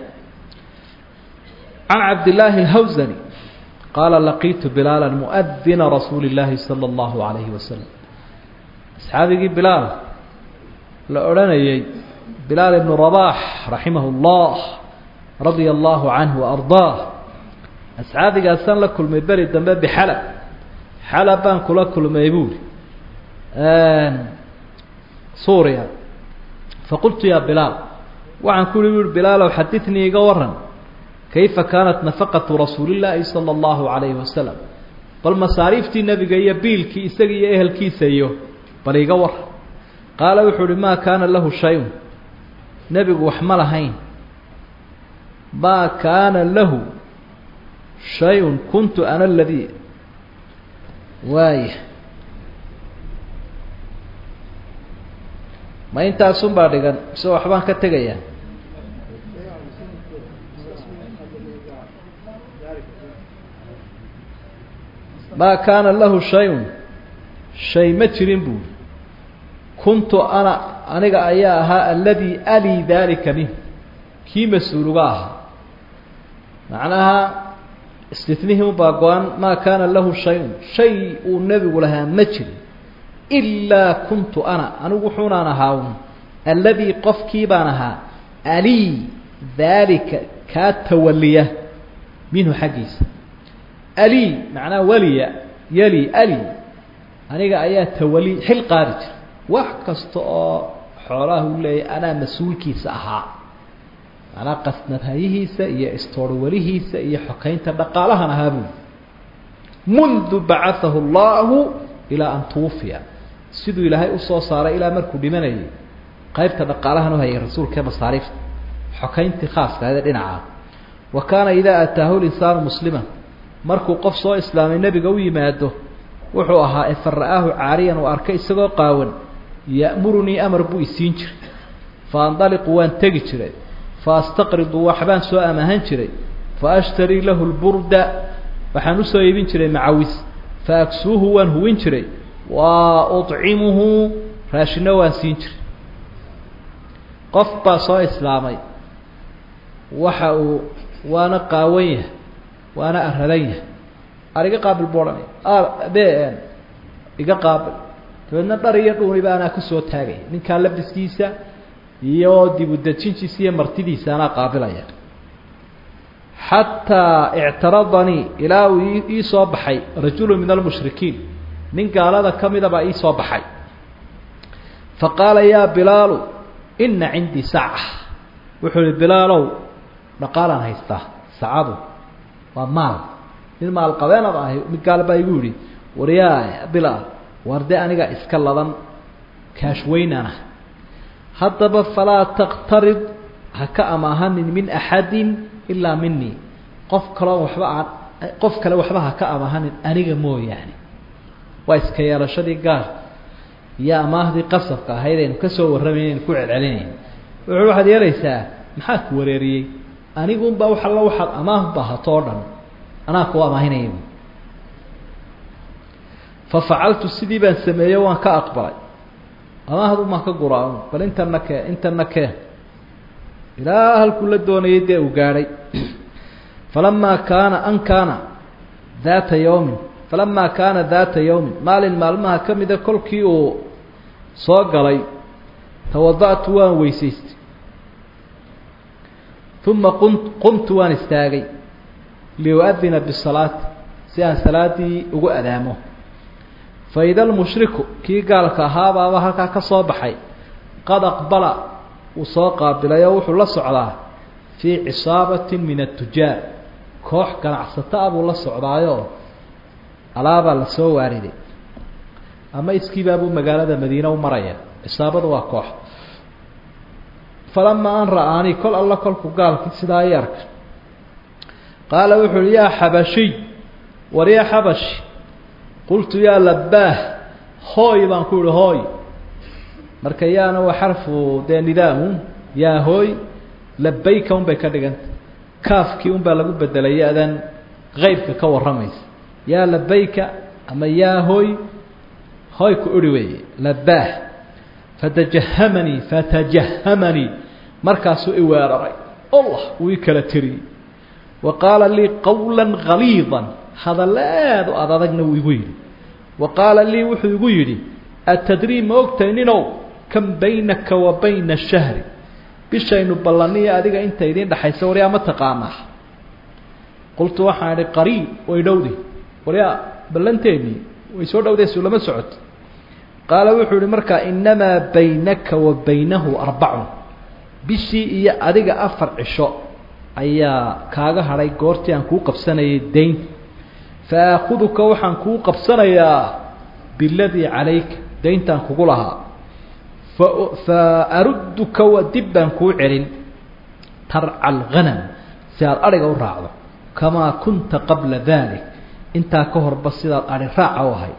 can cabdillaahi alhawsani qaala laqiitu bilaala muadina rasuuli illaahi sala allahu calayhi wasalam asxaabigii bilaal la odhanayay bilaal ibnu rabaax raximahu llah radia allahu canhu waardaah asxaabigaasaan la kulmay beri dambe bixalab xalab baan kula kulmay buuri suuriya faqultu yaa bilaal waxaan ku uhi buui bilaalow xadidnii iga waran kayfa kaanat nafaqatu rasuulillaahi sala allahu calayhi wasalam bal masaariiftii nebiga iyo biilkii isaga iyo ehelkiisa iyo bal iga waran qaala wuxuu uhi maa kaana lahu shay-un nebigu wax ma lahayn maa kaana lahu shay-un kuntu ana aladii waaya ma intaasun baa dhigan mise waxbaan ka tegayaa maa kaana lahu shay-un shay ma jirin buuri kuntu ana aniga ayaa ahaa aladii alii daalika minh kii mas-uuluga ahaa macnaha istinihii ubaa go-an maa kaana lahu shay-un shay uu nebigu lahaa ma jirin ilaa kuntu ana anigu wuxuunaan ahaa un alladii qofkii baan ahaa alii daalika kaa tawaliya minhu xaggiisa alii macnaha waliya yali ali aniga ayaa tawali xil qaadi jira wax kasta oo xoolaha u leeyahy anaa mas-uulkiisa ahaa macnaa qasnadhayihiisa iyo istoorwalihiisa iyo xokaynta dhaqaalahan ahaa buuli mundu bacaahu allahu ilaa an tuwufiya siduu ilaahay usoo saaray ilaa markuu dhimanayay qaybta dhaqaalahan u hayay rasuulka ee masaariifta xokayntii khaaska ahayd ee dhinaca wa kaana idaa ataahu linsaanu muslima markuu qof soo islaamay nebiga u yimaado wuxuu ahaa e fara-aahu caariyan uu arkay isagoo qaawan ya'murunii amar buu isiin jiray fa andaliqu waan tegi jiray fa astaqridu waxbaan soo amahan jiray fa ashtarii lahu lburda waxaan usoo iibin jiray macawis fa aksuuhu waan huwin jiray wa ucimuhu raashino waan siin jiray qof baa soo islaamay waxa uu waana qaawan yahay waana aradan yahay ar iga qaabil bu odhanaya be iga qaabil dabeedna dhar iyo dhuuniba anaa kusoo taagaya ninkaa labiskiisa iyo dibudejintiisa iyo martidiisa anaa qaabilaya xataa ictaradanii ilaa uu ii soo baxay rajulu min almushrikiin nin gaalada ka mida baa ii soo baxay fa qaala yaa bilaalu inna cindii saca wuxuu ihi bilaalow dhaqaalaan haystaa sacadu waa maal nin maal qabeenad ahay mid gaal baa igu yidhi waryaa bilaal war dee aniga iska ladan kaashweynana haddaba falaa taqtarid ha ka amaahanin min axadin ilaa minii qof kaloo waxba aan qof kale waxba ha ka amaahanin aniga mooyaane waa iska yeelashadii gaar iyo amaahdii qasabka ahayd aynu kasoo warramayna ku celcelinayn wuxuu waxaad yeelaysaa maxaa ku wareeriyey anigunbaa wax alla waxaad amaahba hato o dhan anaa ku amaahinaya fa facaltu sidii baan sameeyo waan ka aqbalay amaahdu maan ka guraa bal intana kee intana kee ilaa halkuu la doonayay dee uu gaadhay falamaa kaana an kaana daata yawmin falamaa kaana daata yawmin maalin maalmaha ka mida kolkii uu soo galay tawada'tu waan weysaystay uma qum qumtu waan istaagay liu-adina bisalaati si aan salaaddii ugu adaamo fa ida almushriku kii gaalka ahaabaaba halkaa ka soo baxay qad aqbala uu soo qaabilay oo wuxuu la socdaa fii cisaabatin min atujaar koox ganacsato ah buu la socdaayoo alaabaa la soo waariday ama iskiibaabuu magaalada madiine u maraya cisaabadu waa koox falamaa an ra'aanii kol alla kolku gaalki sidaa i arka qaala wuxu uhi yaa xabashiy war yaa xabashi qultu yaa labaah hooy baan ku ihi hooy marka yaana waa xarfu dee nidaamun yaa hooy labayka un bay ka dhiganta kaafkii un baa lagu bedelay ya-dan qeybka ka warramaysa yaa labayka ama yaa hooy hooy ku idhi weeye labaah fatajahamanii fatajahamanii markaasuu i weeraray allah wuu i kala tiriyey wa qaala lii qawla galiida hadalleed o ad adagna wuu igu yidhi wa qaala lii wuxuu igu yidhi atadrii ma ogtahay ninow kam baynaka wa bayna shahri bishaynu ballaniyo adiga inta idiin dhexaysa waryaa ma taqaanaa qultu waxaan idhi qariib way dhowdi waryaa ballanteennii way soo dhowdaysu lama socoto qaala wuxuu ihi markaa innamaa baynaka wa baynahu arbacun bishii iyo adiga afar cisho ayaa kaaga hadhay goortii aan kuu qabsanayay dayn fa aakhuduka waxaan kuu qabsanayaa biladii calayka dayntaan kugu lahaa fa fa arudduka wa dib baan kuu celin tarca alghanam si aada adhiga u raacdo kamaa kunta qabla dalik intaa ka horba sidaad adhi raaca u ahay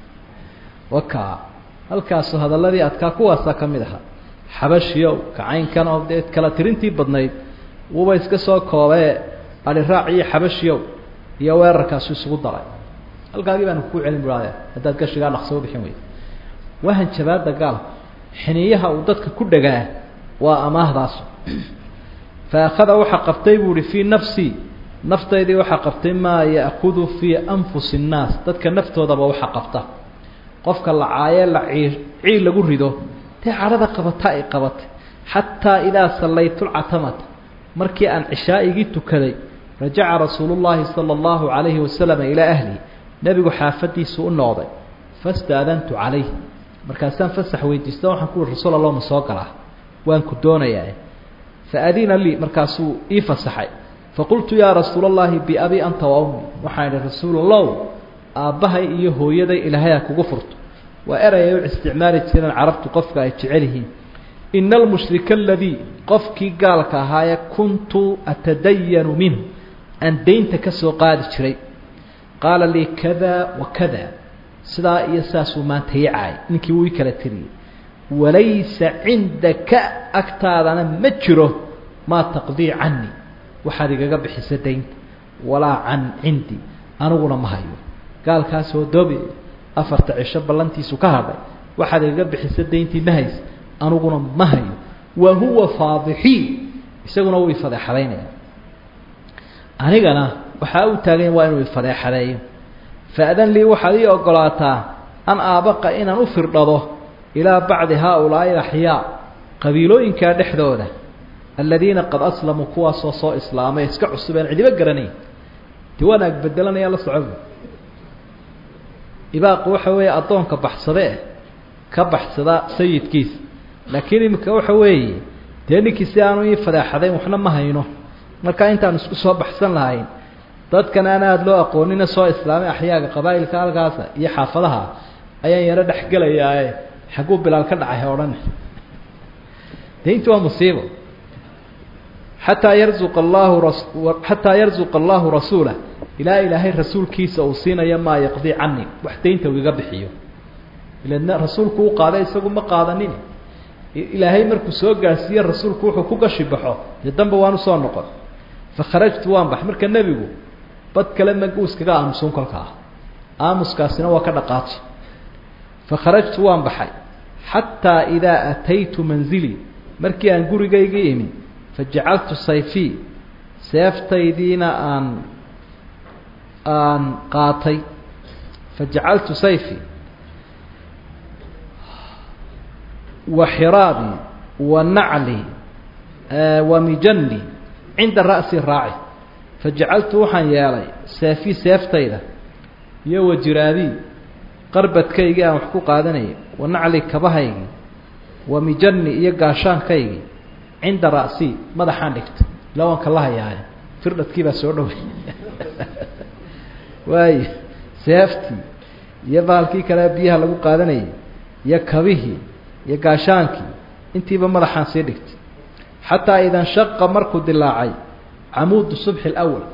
wakaa halkaasu hadalladii adkaa kuwaasaa ka mid ahaa xabashiyow kacaynkan oo dee kala tirintii badnayd wuuba iska soo koobee adhi raac iyo xabashiyow iyo weerarkaasu isugu daray halkaagii baanu kuu celin buhaade haddaad gashigaa dhaqso u bixin weyda wahan jabaada gaalku xiniyaha uu dadka ku dhagaa waa amaahdaasu fa akhada waxaa qabtay buu ihi fii nafsii naftaydii waxaa qabtay maa ya'kudu fii anfusi nnaas dadka naftoodaba waxa qabta qofka la caayee la cii ciil lagu rido dee cadhada qabata ay qabatay xataa idaa sallaytu lcatamata markii aan cishaa'igii tukaday rajaca rasuulu llaahi sala allahu calayhi wasalam ilaa ahlihi nebigu xaafadiisu u noqday fastaadantu calayh markaasaan fasax weydiista waxaan ku uhi rasuul allah ma soo galaa waan ku doonayaa fa adina lii markaasuu ii fasaxay faqultu yaa rasuula allahi biabi anta wa ummi waxaan idhi rasuul allow aabbahay iyo hooyaday ilaahay ha kugu furto waa erayay u isticmaali jireen carabtu qofka ay jecel yihiin ina almushrika aladii qofkii gaalka ahaayee kuntu atadayanu minhu aan daynta ka soo qaadi jiray qaala lii kada wa kada sidaa iyo saasuu maanta ii caay ninkii wuu ii kala tiriyey walaysa cindaka agtaadana ma jiro maa taqdii canii waxaad igaga bixisa daynta walaa can cindii aniguna ma hayo gaalkaasoo doobi afarta cisho ballantiisu ka hadhay waxaad igaga bixisa dayntii ma hays aniguna ma hayo wa huwa faadixii isaguna wuu ifadeexadaynaya anigana waxaa u taagan waa inuu ifadeexadeeyo fa-dan lii waxaad ii ogolaataa an aabaqa inaan u firdhado ilaa bacdi haa-ulaa'i axyaa qabiilooyinkaa dhexdooda aladiina qad aslamuu kuwaasoo soo islaamay iska cusub aan cidibo garanayn ti wanaag bedelanaya la socobu ibaaqu waxa weeye addoonka baxsade eh ka baxsada sayidkiisa laakiin iminka waxa weeye dee ninkii si aanu ii fadeexadayn waxna ma hayno markaa intaan isku soo baxsan lahayn dadkan aan aada loo aqoonina soo islaamay axyaaga qabaa'ilka halkaasa iyo xaafadaha ayaan yaro dhexgelayaae xagguu bilaal ka dhacay odhan daynti waa musiibo xataa yarzuqa allahu xataa yarzuqa allahu rasuulah ilaa ilaahay rasuulkiisa uu siinayo maa yaqdii cani wax daynta uu iga bixiyo ila rasuulku u qaaday isagu ma qaadanin ilaahay markuu soo gaarsiiye rasuulku wuxuu ku gashi baxo dee damba waan usoo noqon fakharajtu waan bax marka nebigu bad kale maguu iskaga aamusun kolkaa aamuskaasina waa ka dhaqaaji fakharajtu waan baxay xataa idaa ataytu manzilii markii aan gurigayga imi fajacaltu sayfii seeftaydiina aan aan qaatay fajacaltu sayfii wa xiraabii wa naclii wa mijani cinda ra'si raaci fajacaltu waxaan yeelay seefii seeftayda iyo wajiraadii qarbadkaygii aan wax ku qaadanayay wa nacli kabahaygii wa mijani iyo gaashaankaygii cinda ra'si madaxaan dhigtay ila waan kala hayaaye firdhadkii baa soo dhoway waayo seeftii iyo baalkii kale biyaha lagu qaadanayay iyo kabihii iyo gaashaankii intiiba madaxaan sii dhigtay xataa ida nshaqa markuu dilaacay camuudu subxi اlأwal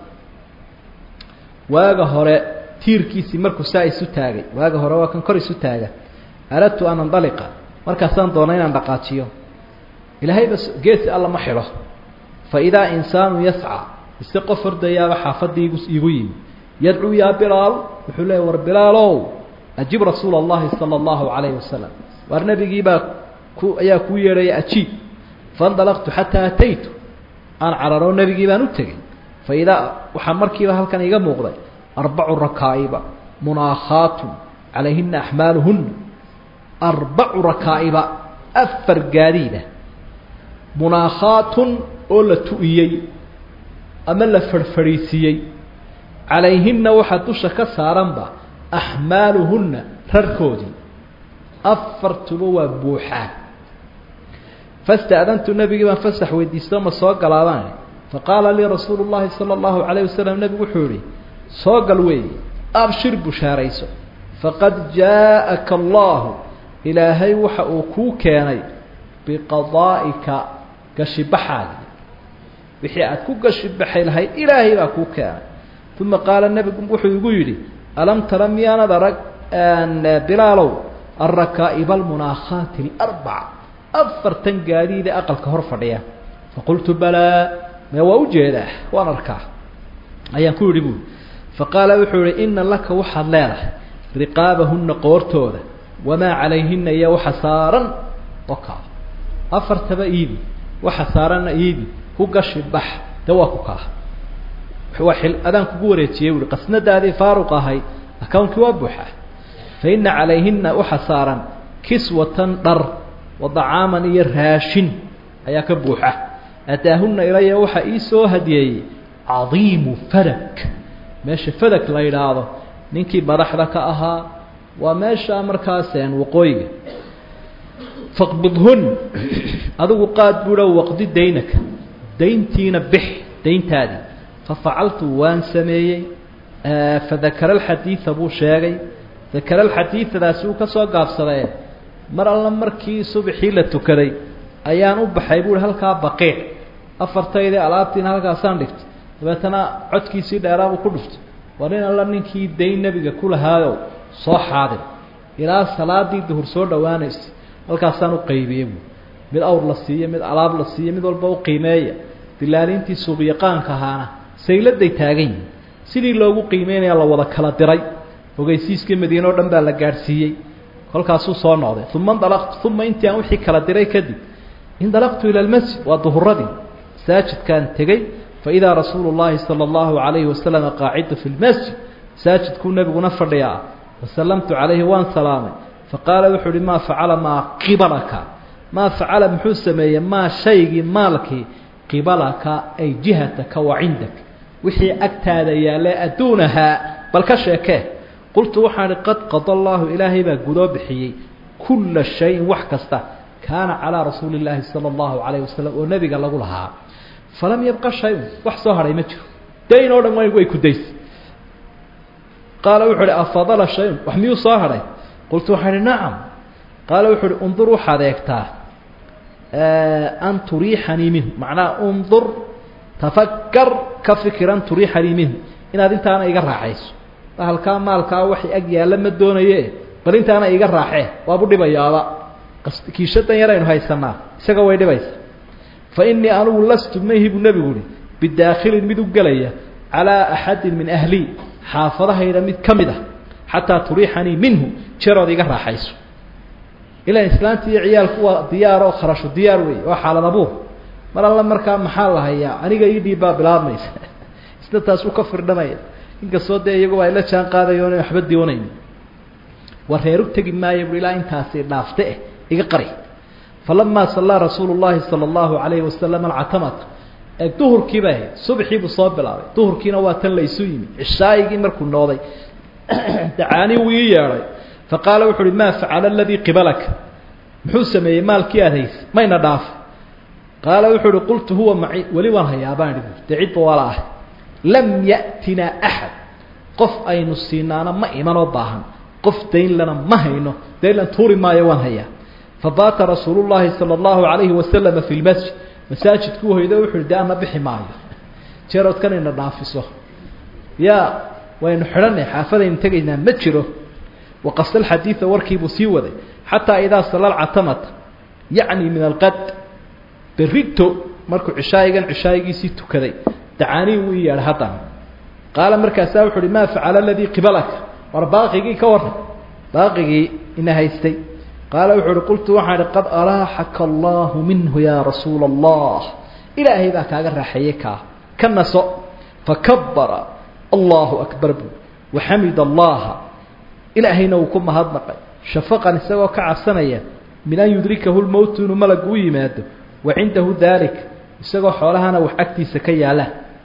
waaga hore tiirkiisii markuu saa isu taagay waaga hore waa kan kor isu taaga aradtu an andaliqa markaasaan doona inaan dhaqaajiyo ilaahayba geesi alla ma xidho faidaa insaanu yascى ise qof hordayaaba xaafadii igu yimi yadcuu yaa bilaal wuxuu leeya war bilaalow ajib rasuula اllahi salى اllahu عalayh wasalam waar nebigiibaa ku ayaa kuu yeedhaya ajiib faاndalaqtu xataa ataytu aan cararo nebigii baan u tegey faidaa waxaa markiiba halkan iga muuqday arbacu rakaa'iba munaakhaatun calayhina axmaaluhuna arbacu rakaa'iba afar gaadiida munaakhaatun oo la tu'iyey ama la farhfadhiisiiyey calayhina waxaa dusha ka saaranba axmaaluhunna rarkoodii afartuba waa buuxaan fasta'dantu nebigii baan fasax weydiisto ma soo galaabaan faqaala lii rasuulu llahi sala allahu calayh wasalam nebigu wuxuu yihi soo gal weeye abshir bushaarayso faqad jaa'aka allahu ilaahay waxa uu kuu keenay biqadaa'ika gashibaxaagi wixii aad ku gashibaxay lahayd ilaahay baa kuu keenay uma qaala nebigu wuxuu igu yidhi alam tara miyaanad arag bilaalow alrakaa'iba almunaakhaati alarbaca afartan gaadiida aqalka hor fadhiya faqultu balaa mee waa ujeedaa waan arkaa ayaan ku yidhi buui faqaala wuxuu yihi ina laka waxaad leedahay riqaabahunna qoortooda wamaa calayhina iyo waxa saaran okaa afartaba iibi waxa saaranna iibi ku gashi bax de waa ku kaa waa xil adaan kugu wareejiyey buui qasnadaadii faaruq ahayd akawnkii waa buuxa fa ina calayhina waxa saaran kiswatan dhar wadacaaman iyo raashin ayaa ka buuxa ataahuna ilaya waxaa ii soo hadiyeeyey cadiimu fadak meesha fadak la yidhaahdo ninkii madaxda ka ahaa waa meesha markaaseen waqooyiga faqbidhun adigu qaad buuha waqdi daynaka dayntiina bix dayntaadii fafacaltu waan sameeyey fadakara alxadiida buu sheegay dakara alxadiidadaasi uu ka soo gaabsadee mar alla markii subaxii la tukaday ayaan u baxay buuhi halkaa baqiic afartaydii alaabtiina halkaasaan dhigtay dabeetana codkiisii dheeraabuu ku dhuftay war in alla ninkii dayn nebiga ku lahaayow soo xaadir ilaa salaadii duhur soo dhowaanaysay halkaasaan u qaybiyey buui mid awr la siiyo mid alaab la siiyo mid walba u qiimeeya dilaalintii suuqyaqaanka ahaana sayladay taagan yihin sidii loogu qiimeynaya la wada kala diray ogeysiiskii madiine o dhan baa la gaadhsiiyey kolkaasuu soo noqday uma indalaqtu uma intii aan wixii kala diray kadib indalaqtu ila lmasjid waa duhuradii masaajidkaan tegey faidaa rasuulu llaahi sala allahu calayhi wasalam qaacidu fi lmasjid masaajidkuu nebiguna fadhiyaa fasallamtu calayhi waan salaamay faqaala wuxuu uhi maa facala maa qibalaka maa facala muxuu sameeyey maa shaygii maalkii qibalaka ay jihataka wa cindak wixii agtaada yaalle adduunahaa bal ka sheekee qultu waxaan ihi qad qada allaahu ilaahay baa gudoo bixiyey kulla shayin wax kasta kaana calaa rasuuli illaahi sala allahu calayh wasalam oo nebiga lagu lahaa falam yabqa shay-un wax soo hadhay ma jiro dayn oo dhan way ku daysay qaala wuxuu uhi afadala shay-un wax miyuu soo hadhay qultu waxaan ihi nacam qaala wuxuu uhi undur waxaad eegtaa an turiixanii minhu macnaha undur tafakar ka fikir an turiixanii minhu inaad intaana iga raaxayso halkaa maalkaa waxay ag yaalla ma doonaye bal intaana iga raaxee waabu dhibayaaba kiishadan yaraynu haysanaa isaga way dhibaysa fa innii anugu lastu mayhi buu nebigu uhi bidaakhilin mid u gelaya calaa axadin min ahlii xaafadahayda mid ka mid ah xataa turiixanii minhu jerood iga raaxayso ilaan islaanta iyo ciyaalku waa diyaar oo kharashu diyaar wey waa xaalad abuur mar alla markaa maxaa la hayaa aniga ii dhiibbaa bilaabmaysa isna taas u ka firdhanaya inkastoo dee iyaguba ay la jaan qaadayo ona waxba doonayn war reer u tegi maayo bu ilaa intaasi dhaafte eh iga qari falamaa sallaa rasuulu llaahi sala allahu calayhi wasalam alcatamata ee duhurkii bay ahayd subxii buu soo bilaabay duhurkiina waa tan la isu yimi cishaayigii markuu nooday dacaanii wuu ii yeedhay faqaala wuxu uhi maa facala aladii qibalaka muxuu sameeyey maalkii aad haysay mayna dhaafay qaala wuxuu uhi qultu huwa maci weli waan hayaa baan idhi dee cidba waala ahay lam ya'tinaa axad qof aynu siinaana ma imanoo baahan qof daynlana ma hayno daynlan tuuri maayo waan hayaa fabaata rasuulu llaahi sala allahu calayhi wasalama fi lmasjid masaajidkuu hoydo wuxu uhi dee ana bixi maayo jeeroodkan ina dhaafiso yaa waynu xidhanay xaafadaynu tegaynaa ma jiro waqasa alxadiida warkiibuu sii waday xataa idaa salla alcatamata yacni min alqad berrito markuu cishaayigan cishaayigiisii tukaday dacaanii wuu ii yeedhay haddana qaala markaasaa wuxu uhi maa facala aladii qibalaka war baaqigii ka warran baaqigii ina haystay qaala wuxuu uhi qultu waxaan ihi qad araaxaka allaahu minhu yaa rasuula allah ilaahay baa kaaga raaxeeyey kaa ka naso fakabara allahu akbar buu waxamid allaha ilaahayna wuu ku mahadnaqay shafaqan isagoo ka cabsanaya min an yudrikahu lmowtu inuu malagu u yimaado wa cindahu dalik isagoo xoolahana wax agtiisa ka yaala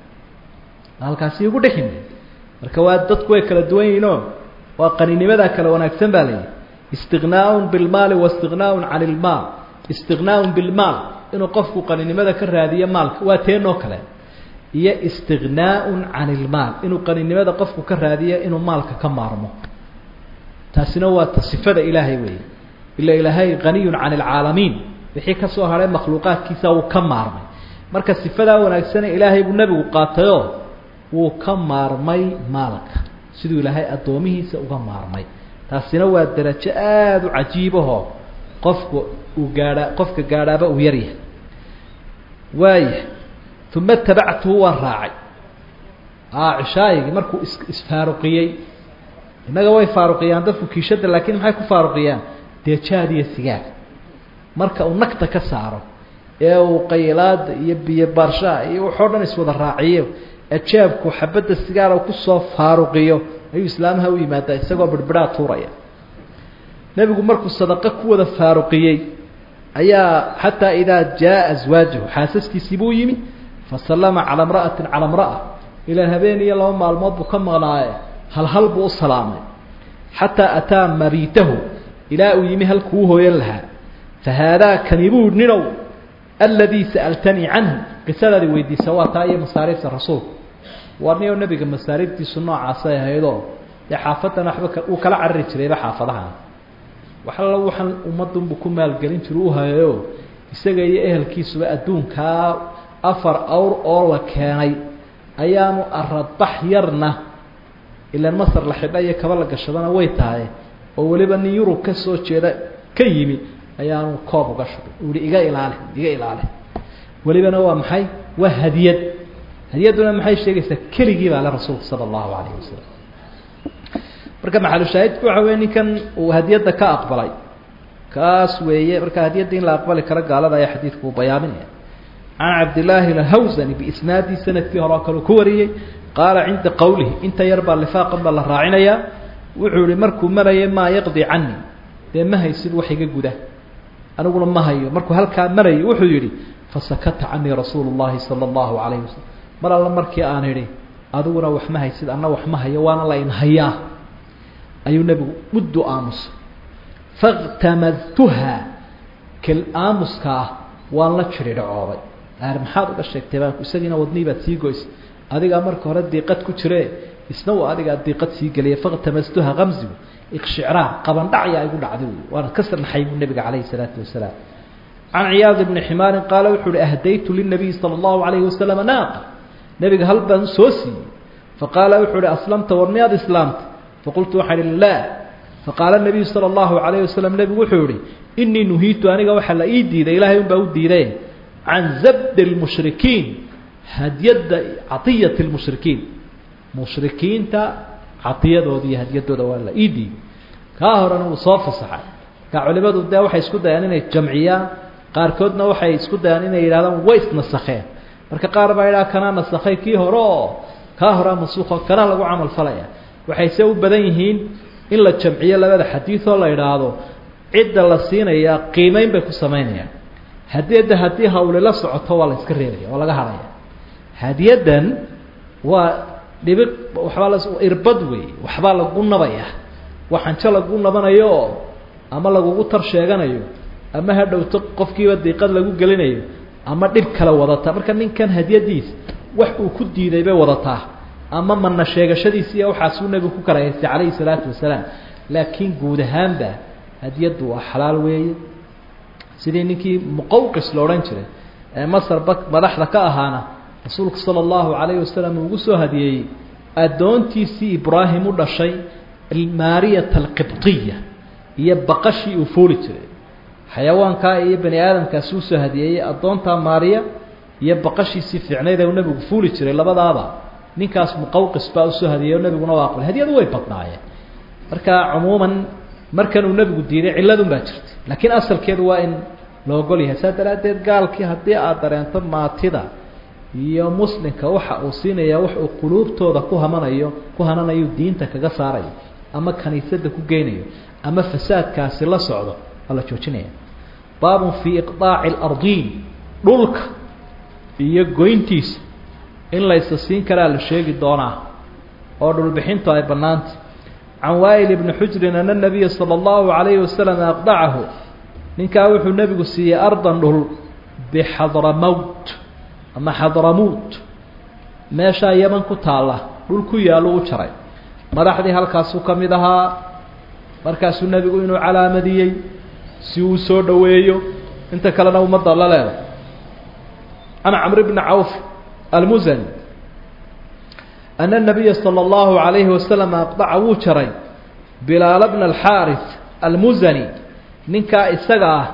halkaasi igu dhexin marka waa dadku way kala duwan yihiinoo waa qaninimada kala wanaagsan baa layihi istiqnaaun bilmaali waistiqnaaun cani ilmaal istiqnaaun bilmaal inuu qofku qaninimada ka raadiyo maalka waa teenoo kale iyo istiqnaaun cani ilmaal inuu qaninimada qofku ka raadiyo inuu maalka ka maarmo taasina waa ta sifada ilaahay weeye ila ilaahay haniyun cani alcaalamiin wixii ka soo hadhay makhluuqaadkiisa wuu ka maarmay marka sifadaa wanaagsane ilaahay buu nebigu qaatayoo wuu ka maarmay maalka siduu ilaahay addoomihiisa uga maarmay taasina waa darajo aada u cajiibahoo qofku uu gaadhaa qofka gaadhaaba uu yaryahay waaya uma tabactuhu waan raacay a cishaayigii markuu is isfaaruqiyey innaga way faaruqiyaan dadku kiishada laakiin maxay ku faaruqiyaan dee jaad iyo sigaar marka uu nagta ka saaro ee uu qaylaada iyo biyo baarshaha iyo waxoo dhan iswada raaciyo ajaabku xabadda sigaara kusoo faaruqiyo ayuu islaamaha u yimaadaa isagoo birbidhaa tuuraya nebigu markuu sadaqo ku wada faaruqiyey ayaa xataa idaa jaa aswaajahu xaasaskiisii buu yimi fasallama calaa imra'atin calaa imra'a ilaan habeen iyo laba maalmood buu ka maqnaaye hal hal buu u salaamay xataa ataa mabiitahu ilaa uu yimi halkuu u hooyan lahaa fa haadaa kanibuu ninow aladii sa'altanii canhu qisadaadi weydiisa waa taa iyo masaariifta rasuulku waa niyo nebiga masaariiftiisu noocaasay ahaydoo dee xaafadan waxba uu kala carari jirayba xaafadahan wax alla waxaan ummadunbu ku maalgelin jira u hayayo isaga iyo ehelkiisuba adduunkaa afar awr oo la keenay ayaanu aradbax yarna ilaan masar la xidha iyo kaba la gashadana way tahay oo weliba nin yurub ka soo jeeda ka yimi ayaanu koob uga shubay uu yihi iga ilaali iga ilaali welibana waa maxay waa hadiyad hadiyadduna maxay sheegaysaa keligii baa le rasuulku sala allahu calayhi wasalam marka maxalushaahidku waxa weye ninkan uu hadiyadda ka aqbalay kaas weeye marka hadiyadda in la aqbali karo gaalada ayaa xadiidku uu bayaaminaya can cabdillaahi alhawsani biisnaadii sanadkii hore oo kale ku wariyey qaala cinda qowlihi inta yar baa lifaaqan baa la raacinayaa wuxuu yihi markuu marayay maa yaqdi canii dee ma haysid wax iga guda aniguna ma hayo markuu halkaa marayay wuxuu yidhi fasakata canii rasuulu llahi sala allahu calayhi wasalam mar alla markii aan idhi adiguna wax ma haysid anna wax ma hayo waana la in hayaa ayuu nebigu muddu aamusay fakhtamadtuha kal aamuska ah waan la jiridhacoobay aar maxaad uga sheegtay baan isagiina wadnii baad sii goysay adigaa marka hore diiqad ku jire isna uu adigaa diiqad sii geliyay faktamastuha kamsigu ikshicraa qabandhacya igu dhacday wy waana ka sarnaxay buu nebiga calayhi salaatu wasalaam can ciyaad ibni ximaarin qaala wuxuu uhi ahdaytu linabiyi sala allahu calayhi wasalam naaqa nebiga hal baan soo siiyey faqaala wuxuu uhi aslamta war miyaad islaamta faqultu waxaan ihi laa faqaala nabiyu sala allahu calayhi wasalam nebigu wuxuu ihi inii nuhiitu aniga waxaa la ii diiday ilaahay unbaa u diiday can zabdi lmushrikiin hadyadda cadiyati lmushrikiin mushrikiinta cadiyadooda iyo hadyadooda waa la ii diiday kaa horena uu soo fasaxay kaa culimadu dee waxay isku dayaan inay jamciyaan qaarkoodna waxay isku dayaan inay yidhahdaan way isnasakheen marka qaar baa yidhaha kanaa nasakhay kii hore oo kaa horea masuuqo kanaa lagu camal falaya waxay se u badan yihiin in la jamciyo labada xadiid oo la idhaahdo cidda la siinayaa qiimeyn bay ku samaynayaan hadiyadda haddii hawli la socoto waa la iska reebaya waa laga hadhaya hadiyaddan waa dhibi waxbaa la irbad wey waxbaa lagu nabaya waxanjo lagu nabanayo oo ama lagugu tar sheeganayo ama ha dhowto qofkiiba diiqad lagu gelinayo ama dhib kale wadata marka ninkan hadiyadiis wax uu ku diiday bay wadataa ama mana sheegashadiisi iyo waxaasuu nebigu ku karahaystay calayhi salaatu wasalaam laakiin guud ahaanba hadiyaddu waa xalaal weeye sidii ninkii muqawqis la odhan jiray ee masarba madaxda ka ahaana rasuulku sala allahu calayhi wasalam uu ugu soo hadiyeeyey addoontiisii ibraahim u dhashay maariyata alqibdiya iyo baqashii uu fooli jiray xayawaankaa iyo bani aadamkaasi usoo hadiyeeyey addoontaa maariya iyo baqashiisii fiicnayd ee uu nebigu fuuli jiray labadaaba ninkaas muqawqis baa usoo hadiyey oo nebiguna waa aqbalay hadiyadu way badnaayeen marka cumuuman markan uu nebigu diiday cilladun baa jirtay laakiin asalkeedu waa in la ogol yahay saa daraaddeed gaalkii haddii aad dareento maatida iyo muslimka waxa uu siinayaa wax uu quluubtooda ku hamanayo ku hananayo diinta kaga saarayo ama kaniisadda ku geynayo ama fasaadkaasi la socdo waa la joojinaya baabun fii iqdaaci alardiin dhulka iyo goyntiisa in laysa siin karaa la sheegi doonaa oo dhulbixintu ay bannaantay can waa'il ibni xujrin ana nabiya sala allahu calayhi wasalam aqdacahu ninkaa wuxuu nebigu siiyey ardan dhul bixadramowt ama xadramuut meeshaa yaman ku taalla dhul ku yaallo u jaray madaxdii halkaasuu ka mid ahaa markaasuu nebigu inuu calaamadiyey si uu soo dhoweeyo inta kalena ummadda la leeday can camr bni cawf almusani ana nabiya sala allahu calayhi wasalam aqdaca wuu jaray bilaala bna alxaaris almusani ninkaa isaga ah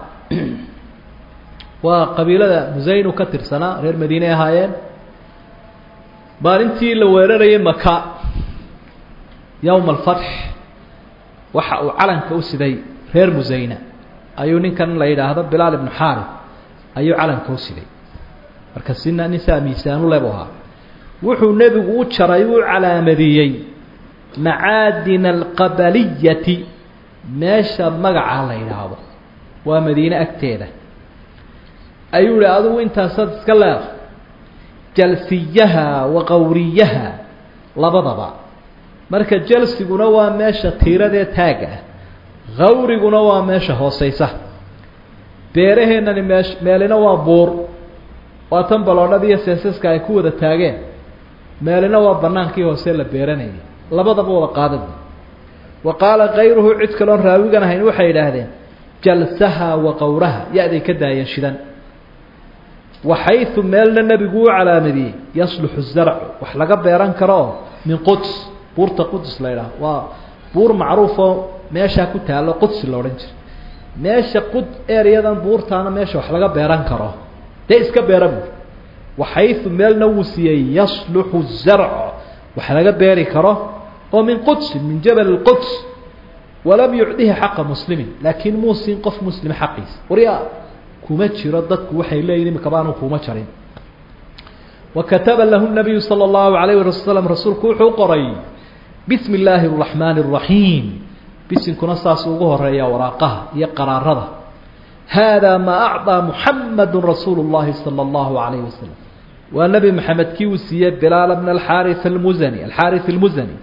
waa qabiilada musaynu ka tirsanaa reer madiine ahaayeen maalintii la weerarayay maka yowma alfatx waxa uu calanka u siday reer musayna ayuu ninkan la yidhaahdo bilaal ibnu xaarif ayuu calanka u siday marka sina nin saa miisaanu lebu ahaa wuxuu nebigu u jaray uu calaamadiyey macaadina alqabaliyati meesha magacaa la yidhaahdo waa madiine agteeda ayuu ihi adugu intaasaad iska leeda jalsiyaha wa qawriyaha labadaba marka jalsiguna waa meesha tiiradee taagga ah qawriguna waa meesha hooseysa beeraheennani meesh meelina waa buur waa tan baloodhada iyo seesaska ay ku wada taageen meelina waa banaankii hoose la beeranayay labadaba wada qaadada wa qaala kayruhu cid kaloon raawigan ahayn waxay yidhaahdeen jalsaha wa qawraha ya-day ka daayeen shidan waxaysu meelna nebigu u calaamadiyey yasluxu zarcu wax laga beeran karo oo min quds buurta quds la ydhaah waa buur macruufoo meeshaa ku taallo qudsi la odhan jira meesha qud ereyadan buurtaana meesha wax laga beeran karo dee iska beera buur waxaysu meelna wuu siiyey yasluxu zarc wax laga beeri karo oo min qudsin min jabal اquds walam yucdihi xaqa muslimin laakiin muu siin qof muslima xaqiisa waryaa kuma jiro dadku waxay leeyihin imika baanu kuma jarin wa kataba lahu nabiyu salى اllahu alayh wasalam rasuulku wuxuu qoray bismi اllaahi الraxmaani الraxiim bisinkuna saasuu ugu horeeya waraaqaha iyo qaraarada hada ma acطىa muxamadu rasuulu اllahi salى اllahu alayh wasalam waa nebi maxamed kii uu siiyey bilaal bna alxaari almusani alxaari اlmusani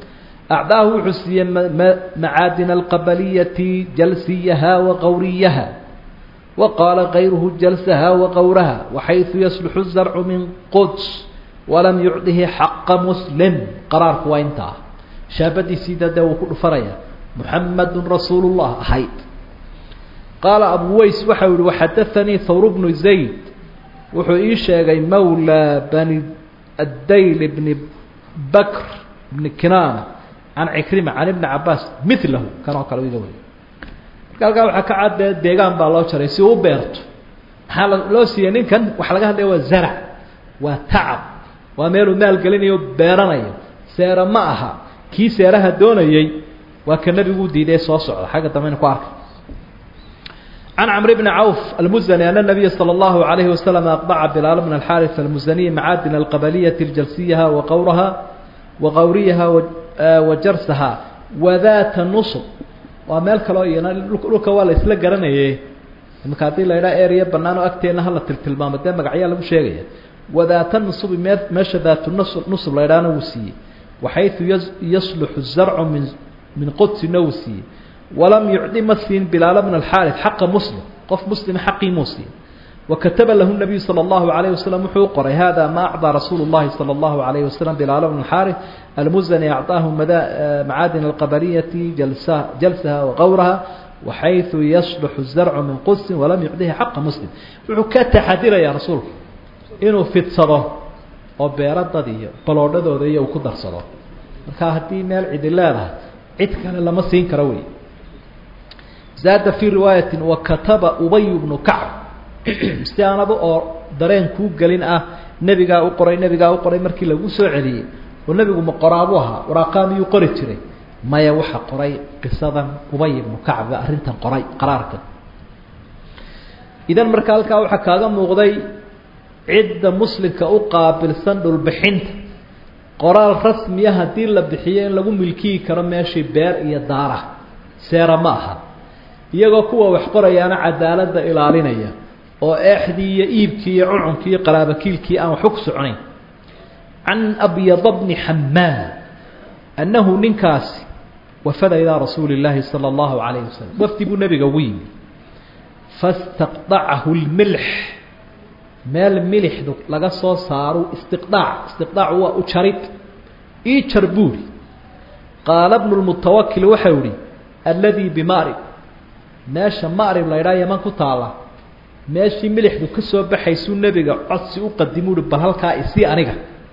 acdaahu wuxuu siiyey macaadina alqabaliyati jalsiyaha wa qawriyaha wa qaala kayruhu jalsaha wa qawraha waxayثu yasluxu zarcu min quds walam yucdihi xaqa muslim qaraarku waa intaa shaabadiisiida dee wuu ku dhufanaya muxamadu rasuulu llah ahayd qaala abu ways waxau yihi waxadaanii hawr bnu zayd wuxuu ii sheegay mawla bani addayl bni bakr bni kinaana can cikrima can ibni cabaas milahu kan oo kale iga wey marka halkaa waxaa ka caddee deegaan baa loo jaray si uu u beerto maxaa loo siiyey ninkan waxa laga hadlaya waa zarac waa tacab waa meeluu maalgelinayo beeranayo seera ma aha kii seeraha doonayey waa ka nebigu diiday soo socda xagga dambeyna ku arkay can cmr bni cawf almuzani ana nabiya salى اllahu alayhi wasalam aqdaca bilaal bn alxaris almuzaniy macaadin alqabaliyati ljasiyaha wa qawraha wa qawriyaha wa jarsaha wadaata nusub waa meel kaloo iyana dhulka waa la isla garanaye imika haddii la idhaha ereya banaan oo agteenna hala tiltilmaamo dee magacyaa lagu sheegaya wadaata nusubi mee meesha daatu nusub la idhahna wuu siiyey waxayثu yasluxu zarcu min min qudsina wuu siiyey walam yucdi ma siin bilaal bn alxaari xaqa muslim qof muslima xaqii muu siin wakataba lahu nabiyu salى اllahu alayh wasalam wuxuu u qoray hada ma acdaa rasuulu اllahi salى اllahu alayh wasalam bilaal bn alxaari almuzani acطaahu macaadin alqabaliyati jalsaha waqawraha waxayثu yasluxu zarcu min qudsin walam yucdihi xaqa muslim wuxuu ka taxadirayaa rasuulku inuu fidsado oo beero dad iyo baloodhadooda iyo uu ku darsado marka haddii meel cidi leedahay cid kale lama siin karo wey zaada fii riwaayati wakataba ubay bnu kacb si aanaba oo dareen kuu gelin ah nebigaa u qoray nebigaa u qoray markii lagu soo celiyey oo nebigu ma qoraabuu ahaa waraaqaa miyuu qori jiray maya waxa qoray qisadan ubay ibnu kacb arrintan qoray qaraarkan idan marka halkaa waxaa kaaga muuqday cidda muslimka u qaabilsan dhulbixinta qoraal rasmiya haddii la bixiyo in lagu milkiyi karo meeshii beer iyo daara seera ma aha iyagoo kuwa wax qorayaana cadaaladda ilaalinaya oo eexdii iyo iibkii iyo cucunkii iyo qaraabakiilkii aan waxba ku soconayn can abyada bni xamaam annahu ninkaasi wafada ilaa rasuuli اllaahi salى اllahu alayh wasalam wafdi buu nebiga ugu yimi fastaqdacahu lmilx meel milixdu laga soo saaro istiqdaac istiqdaacu waa u jarid ii jar buuri qaala bnu lmutawakil waxau ihi alladii bimarib meesha marib la ydhaha yaman ku taala meeshii milixdu ka soo baxaysuu nebiga codsi u qadimu uhi bal halkaa isii aniga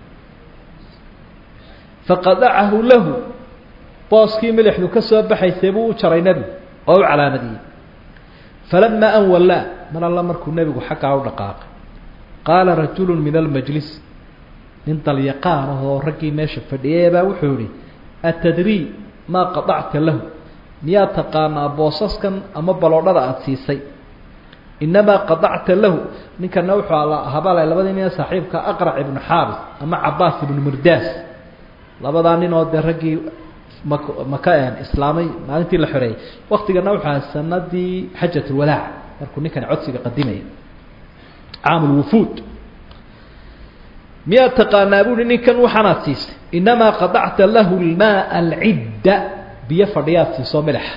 faqadacahu lahu booskii milixdu ka soo baxaysay buu u jaray nebigu oo u calaamadiyey falamaa an wallaa mar alla markuu nebigu xaggaa u dhaqaaqay qaala rajulu min almajlis nin dalyaqaan ahoo raggii meesha fadhiyay baa wuxuu yihi atadrii maa qadacta lahu miyaa taqaanaa boosaskan ama baloodhada aada siisay inamaa qadacta lahu ninkana wuxuu ala habale labadii nin ee saaxiibka aqrac ibnu xaabis ama cabaas ibnu mirdaas labadaa nin oo dee raggii mak maka een islaamay maalintii la xoreeyey waktigana wuxuu aha sanadii xajat lwadaac markuu ninkani codsiga qadimaya caam lwufuud miyaad taqaanaa buuhi ninkan waxaanaad siisay inamaa qadacta lahu lmaa alcidda biyo fadhiyaad siisoo milixa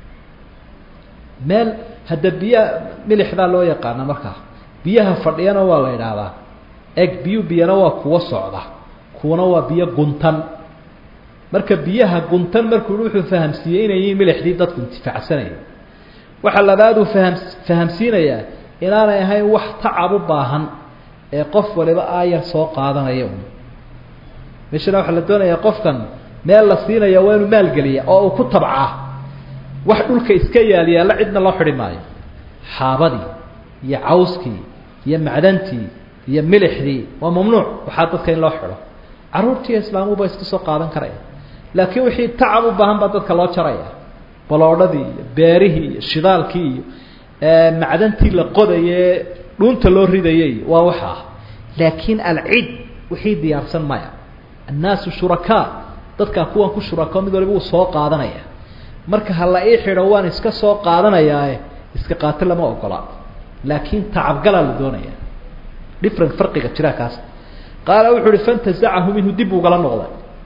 meel hadda biya milixdaa loo yaqaana markaa biyaha fadhiyana waa la idhaahdaa eg biyu biyana waa kuwa socda kuwana waa biyo guntan marka biyaha guntan markuu wuxuu fahamsiiyey inay yihiin milixdii dadku intifaacsanaya waxaa labaaduu faham fahamsiinayaa inaanay ahayn wax tacab u baahan ee qof waliba aayar soo qaadanaya un meeshana waxaa la doonayaa qofkan meel la siinaya waa inuu maalgeliya oo uu ku tabcaa wax dhulka iska yaal yaalla cidna loo xidhi maayo xaabadii iyo cawskii iyo macdantii iyo milixdii waa mamnuuc waxaa dadka in loo xidho carruurtiiyo islaamuba iska soo qaadan karaya laakiin wixii tacab u baahan baa dadka loo jaraya baloodhadii iyo beerihii iyo shidaalkii iyo macdantii la qodaye dhuunta loo ridayay waa waxaa laakiin alcid wixii diyaarsan maya annaasu shurakaa dadkaa kuwan ku shurako mid waliba uu soo qaadanaya marka ha la ii xidho waan iska soo qaadanayaae iska qaato lama ogola laakiin tacabgalaa la doonaya different farqiga jira kaas qaala wuxuu uhi fantazacahu minhu dib ugala noqday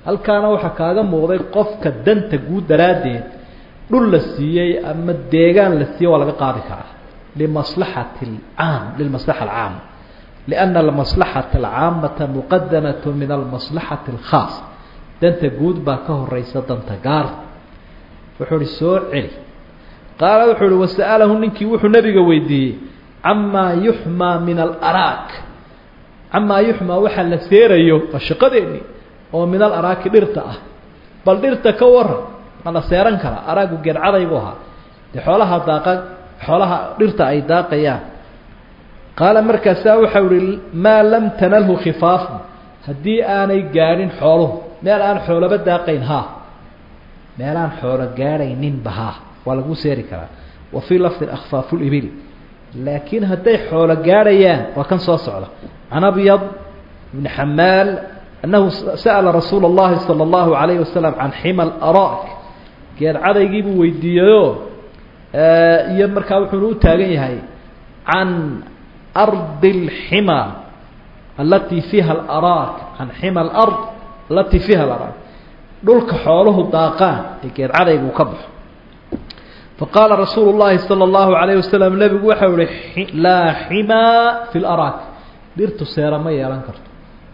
halkaana waxaa kaaga muuqday qofka danta guud daraaddeed dhul la siiyey ama deegaan la siiyey waa laga qaadi karaa limaslaxati alcaam lilmaslaxa alcaama lianna almaslaxata alcaamata muqadamat min almaslaxati alkhaas danta guud baa ka horeysa danta gaar wuxuu uhi soo celi qaala wuxuu uhi wasa'alahu ninkii wuxuu nabiga weydiiyey camaa yuxmaa min alaraak camaa yuxmaa waxaa la seerayo waa shaqadeennii oo min alaraaki dhirta ah bal dhirta ka waran ma la seeran karaa araagu geedcadaybu ahaa dee xoolaha daaqa xoolaha dhirta ay daaqayaan qaala markaasaa waxau ihi maa lam tanalhu khifaafu haddii aanay gaadhin xooluhu meel aan xoolaba daaqayn haa meel aan xoolo gaadhayninba haa waa lagu seeri karaa wa fii lafdin akhfaafu libil laakiin hadday xoolo gaadhayaan waa kan soo socda can abyad bni xamaal annahu sa'ala rasuula اllahi salى اllahu alayhi wasalam can xima alaraak geed cadaygiibuu weydiiyeyoo iyo markaa wuxuuna u taagan yahay can ardi اlxima alatii fiiha alaraak can xima alard alatii fiiha alaraak dhulka xooluhu daaqaan ee geed cadaygu ka baxo faqaala rasuulu llahi salى اllahu alayh wasalam nebigu waxau ihi laa ximaa fi laraak dhirtu seera ma yeelan karto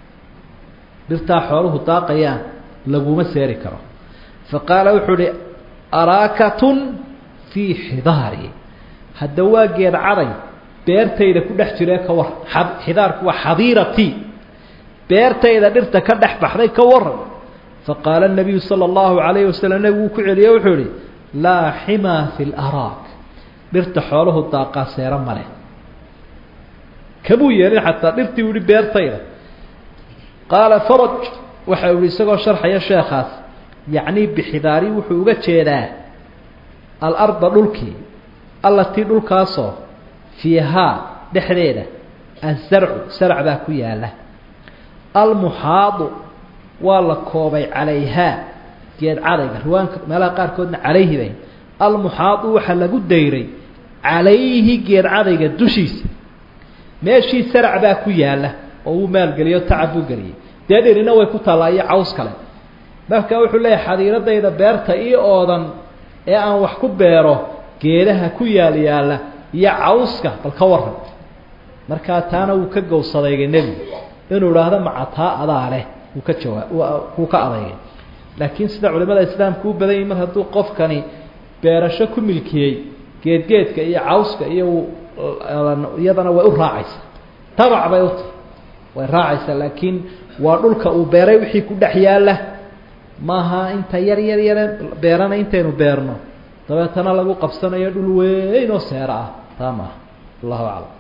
dhirtaa xooluhu daaqayaan laguma seeri karo faqaala wuxuu uhi araakatun fii xidaari hadda waa geed caday beertayda ku dhex jiree ka waran xidaarku waa xadiiratii beertayda dhirta ka dhex baxday ka waran faqaala الnabiyu salى اllahu alayhi wasalam nebigu uu ku celiye wuxuu ihi laa ximaa fi laraak dhirta xooluhu daaqaa seero male kamuu yeelin xataa dhirtii u ihi beertayda qaala faraj waxa uu ihi isagoo sharxaya sheekaas yacnii bixidaari wuxuu uga jeedaa alarda dhulkii allatii dhulkaasoo fiihaa dhexdeeda azarcu sarc baa ku yaala almuxaadu waa la koobay calayhaa geed cadayga riwaanka meelaha qaarkoodna calayhi bay almuxaadu waxaa lagu dayray calayhi geed cadayga dushiisa meeshii sarac baa ku yaala oo uu maalgeliyo tacab buu geliyey dee dhirina way ku taallaa iyo caws kale marka wuxuu leeyahay xadiiradayda beerta ii oodan ee aan wax ku beero geedaha ku yaal yaalla iyo cawska bal ka waran markaa taana wuu ka gowsadayga nebigu inuu idhaahdo macataa adaa leh wuu ka jawaa wuu ka adeygay laakiin sida culimada islaamka u badan yihin mar hadduu qofkani beerasho ku milkiyey geedgeedka iyo cawska iyo iyadana way u raacaysaa tabac bay u tahay way raacaysaa laakiin waa dhulka uu beeray wixii ku dhex yaalla maaha inta yar yar yare beerana intaynu beerno dabeetana lagu qabsanayo dhul weyn oo seero ah taa maaha allahu aclam